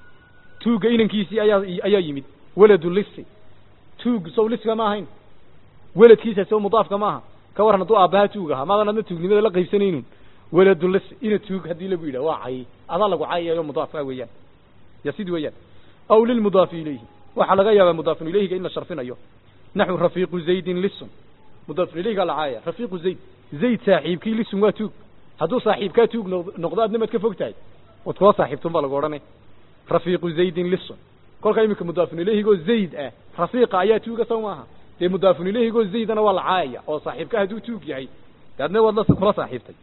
tuugga inankiisii ayaa ayaa yimid waladu lisi tuug sow liska ma ahayn weladkiisa sow mudaafka maaha ka waran hadduu aabbaha tuug ahaa maadan adna tuugnimada la qaybsanaynun waladu lisi ina tuug haddii lagu yidhah waa cay adaa lagu cayayo mudaafka weeyaan yasid weeyaan aw lilmudaafi ilayhi waxaa laga yaabaa mudaafun ilayhiga in la sharfinayo naxu rafiiqu zaydin lisun mudaafun ilayhiga la caaya rafiiqu zayd zayd saaxiibkii lisun waa tuug hadduu saaxiibkaa tuug noq- noqdo adna maad ka fog tahay wad kula saaxiibtun baa lagu odhanay rafiiqu zaydin lisun kolkaa iminka mudaafun ilayhigoo zayd ah rafiiqa ayaa tuuga saw maaha dee mudaafun ilayhigoo zaydana waa la caayaya oo saaxiibka hadduu tuug yahay dee adna waad la kula saaxiibtay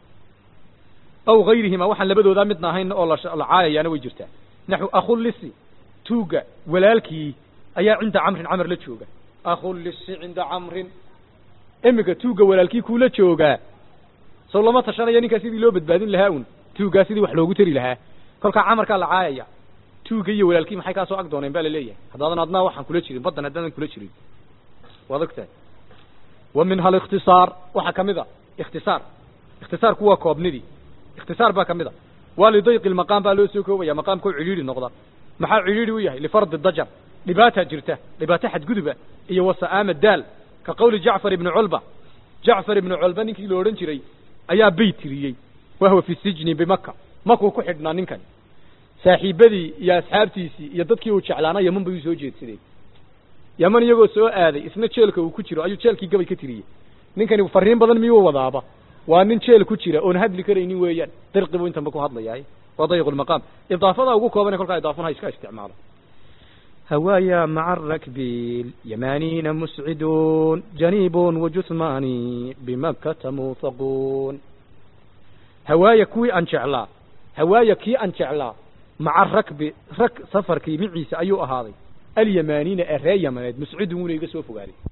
aw gayrihima waxaan labadoodaa midna ahayn oo la sh- la caayayaana way jirtaa naxu akhulisi tuugga walaalkii ayaa cinda camrin camar la jooga akhulisi cinda camrin iminka tuugga walaalkii kuula joogaa sow lama tashanayo ninkaa sidii loo badbaadin lahaa un tuuggaa sidii wax loogu tari lahaa kolkaa camarkaa la caayaya tuugga iyo walaalkii maxay kaa soo ag dooneen baa laleeyahay haddaadan adnaa waxaan kula jirin baddan haddaadan kula jirin waad ogtahay wa minha alikhtisaar waxaa kamid a ikhtisaar ikhtisaarku waa koobnidii ikhtisaar baa kamid a waa lidayqi lmaqaam baa loo soo koobaya maqaamkao cidhiidhi noqda maxaa cidhiidhi u yahay lifardi dajar dhibaataa jirta dhibaato xadguduba iyo wasa'aama daal ka qawli jacfar ibni culba jacfar ibni culba ninkii la odhan jiray ayaa beyt tiriyey wahwa fi sijni bimaka makuu ku xidhnaa ninkan saaxiibadii iyo asxaabtiisii iyo dadkii uu jeclaana yaman bay u soo jeedsadeen yaman iyagoo soo aaday isna jeelka uu ku jiro ayuu jeelkii gabay ka tiriyey ninkani fariin badan miyuu wadaaba waa nin jeel ku jira oon hadli karaynin weeyaan dirqi buu intanba ku hadlayahay waa dayqu lmaqaam idaafada ugu kooban ee kolkaa idaafun ha iska isticmaalo هوايا مع الركب اليمانين مسعدون جنيب وجثمان بمكة موثقون hawaaya kuwii aan jeclaa hawaaya kii aan jeclaa maca rakbi rag safarkii miciisa ayuu ahaaday alyamaaniina ee ree yamaneed muscidun wuna iga soo fogaaday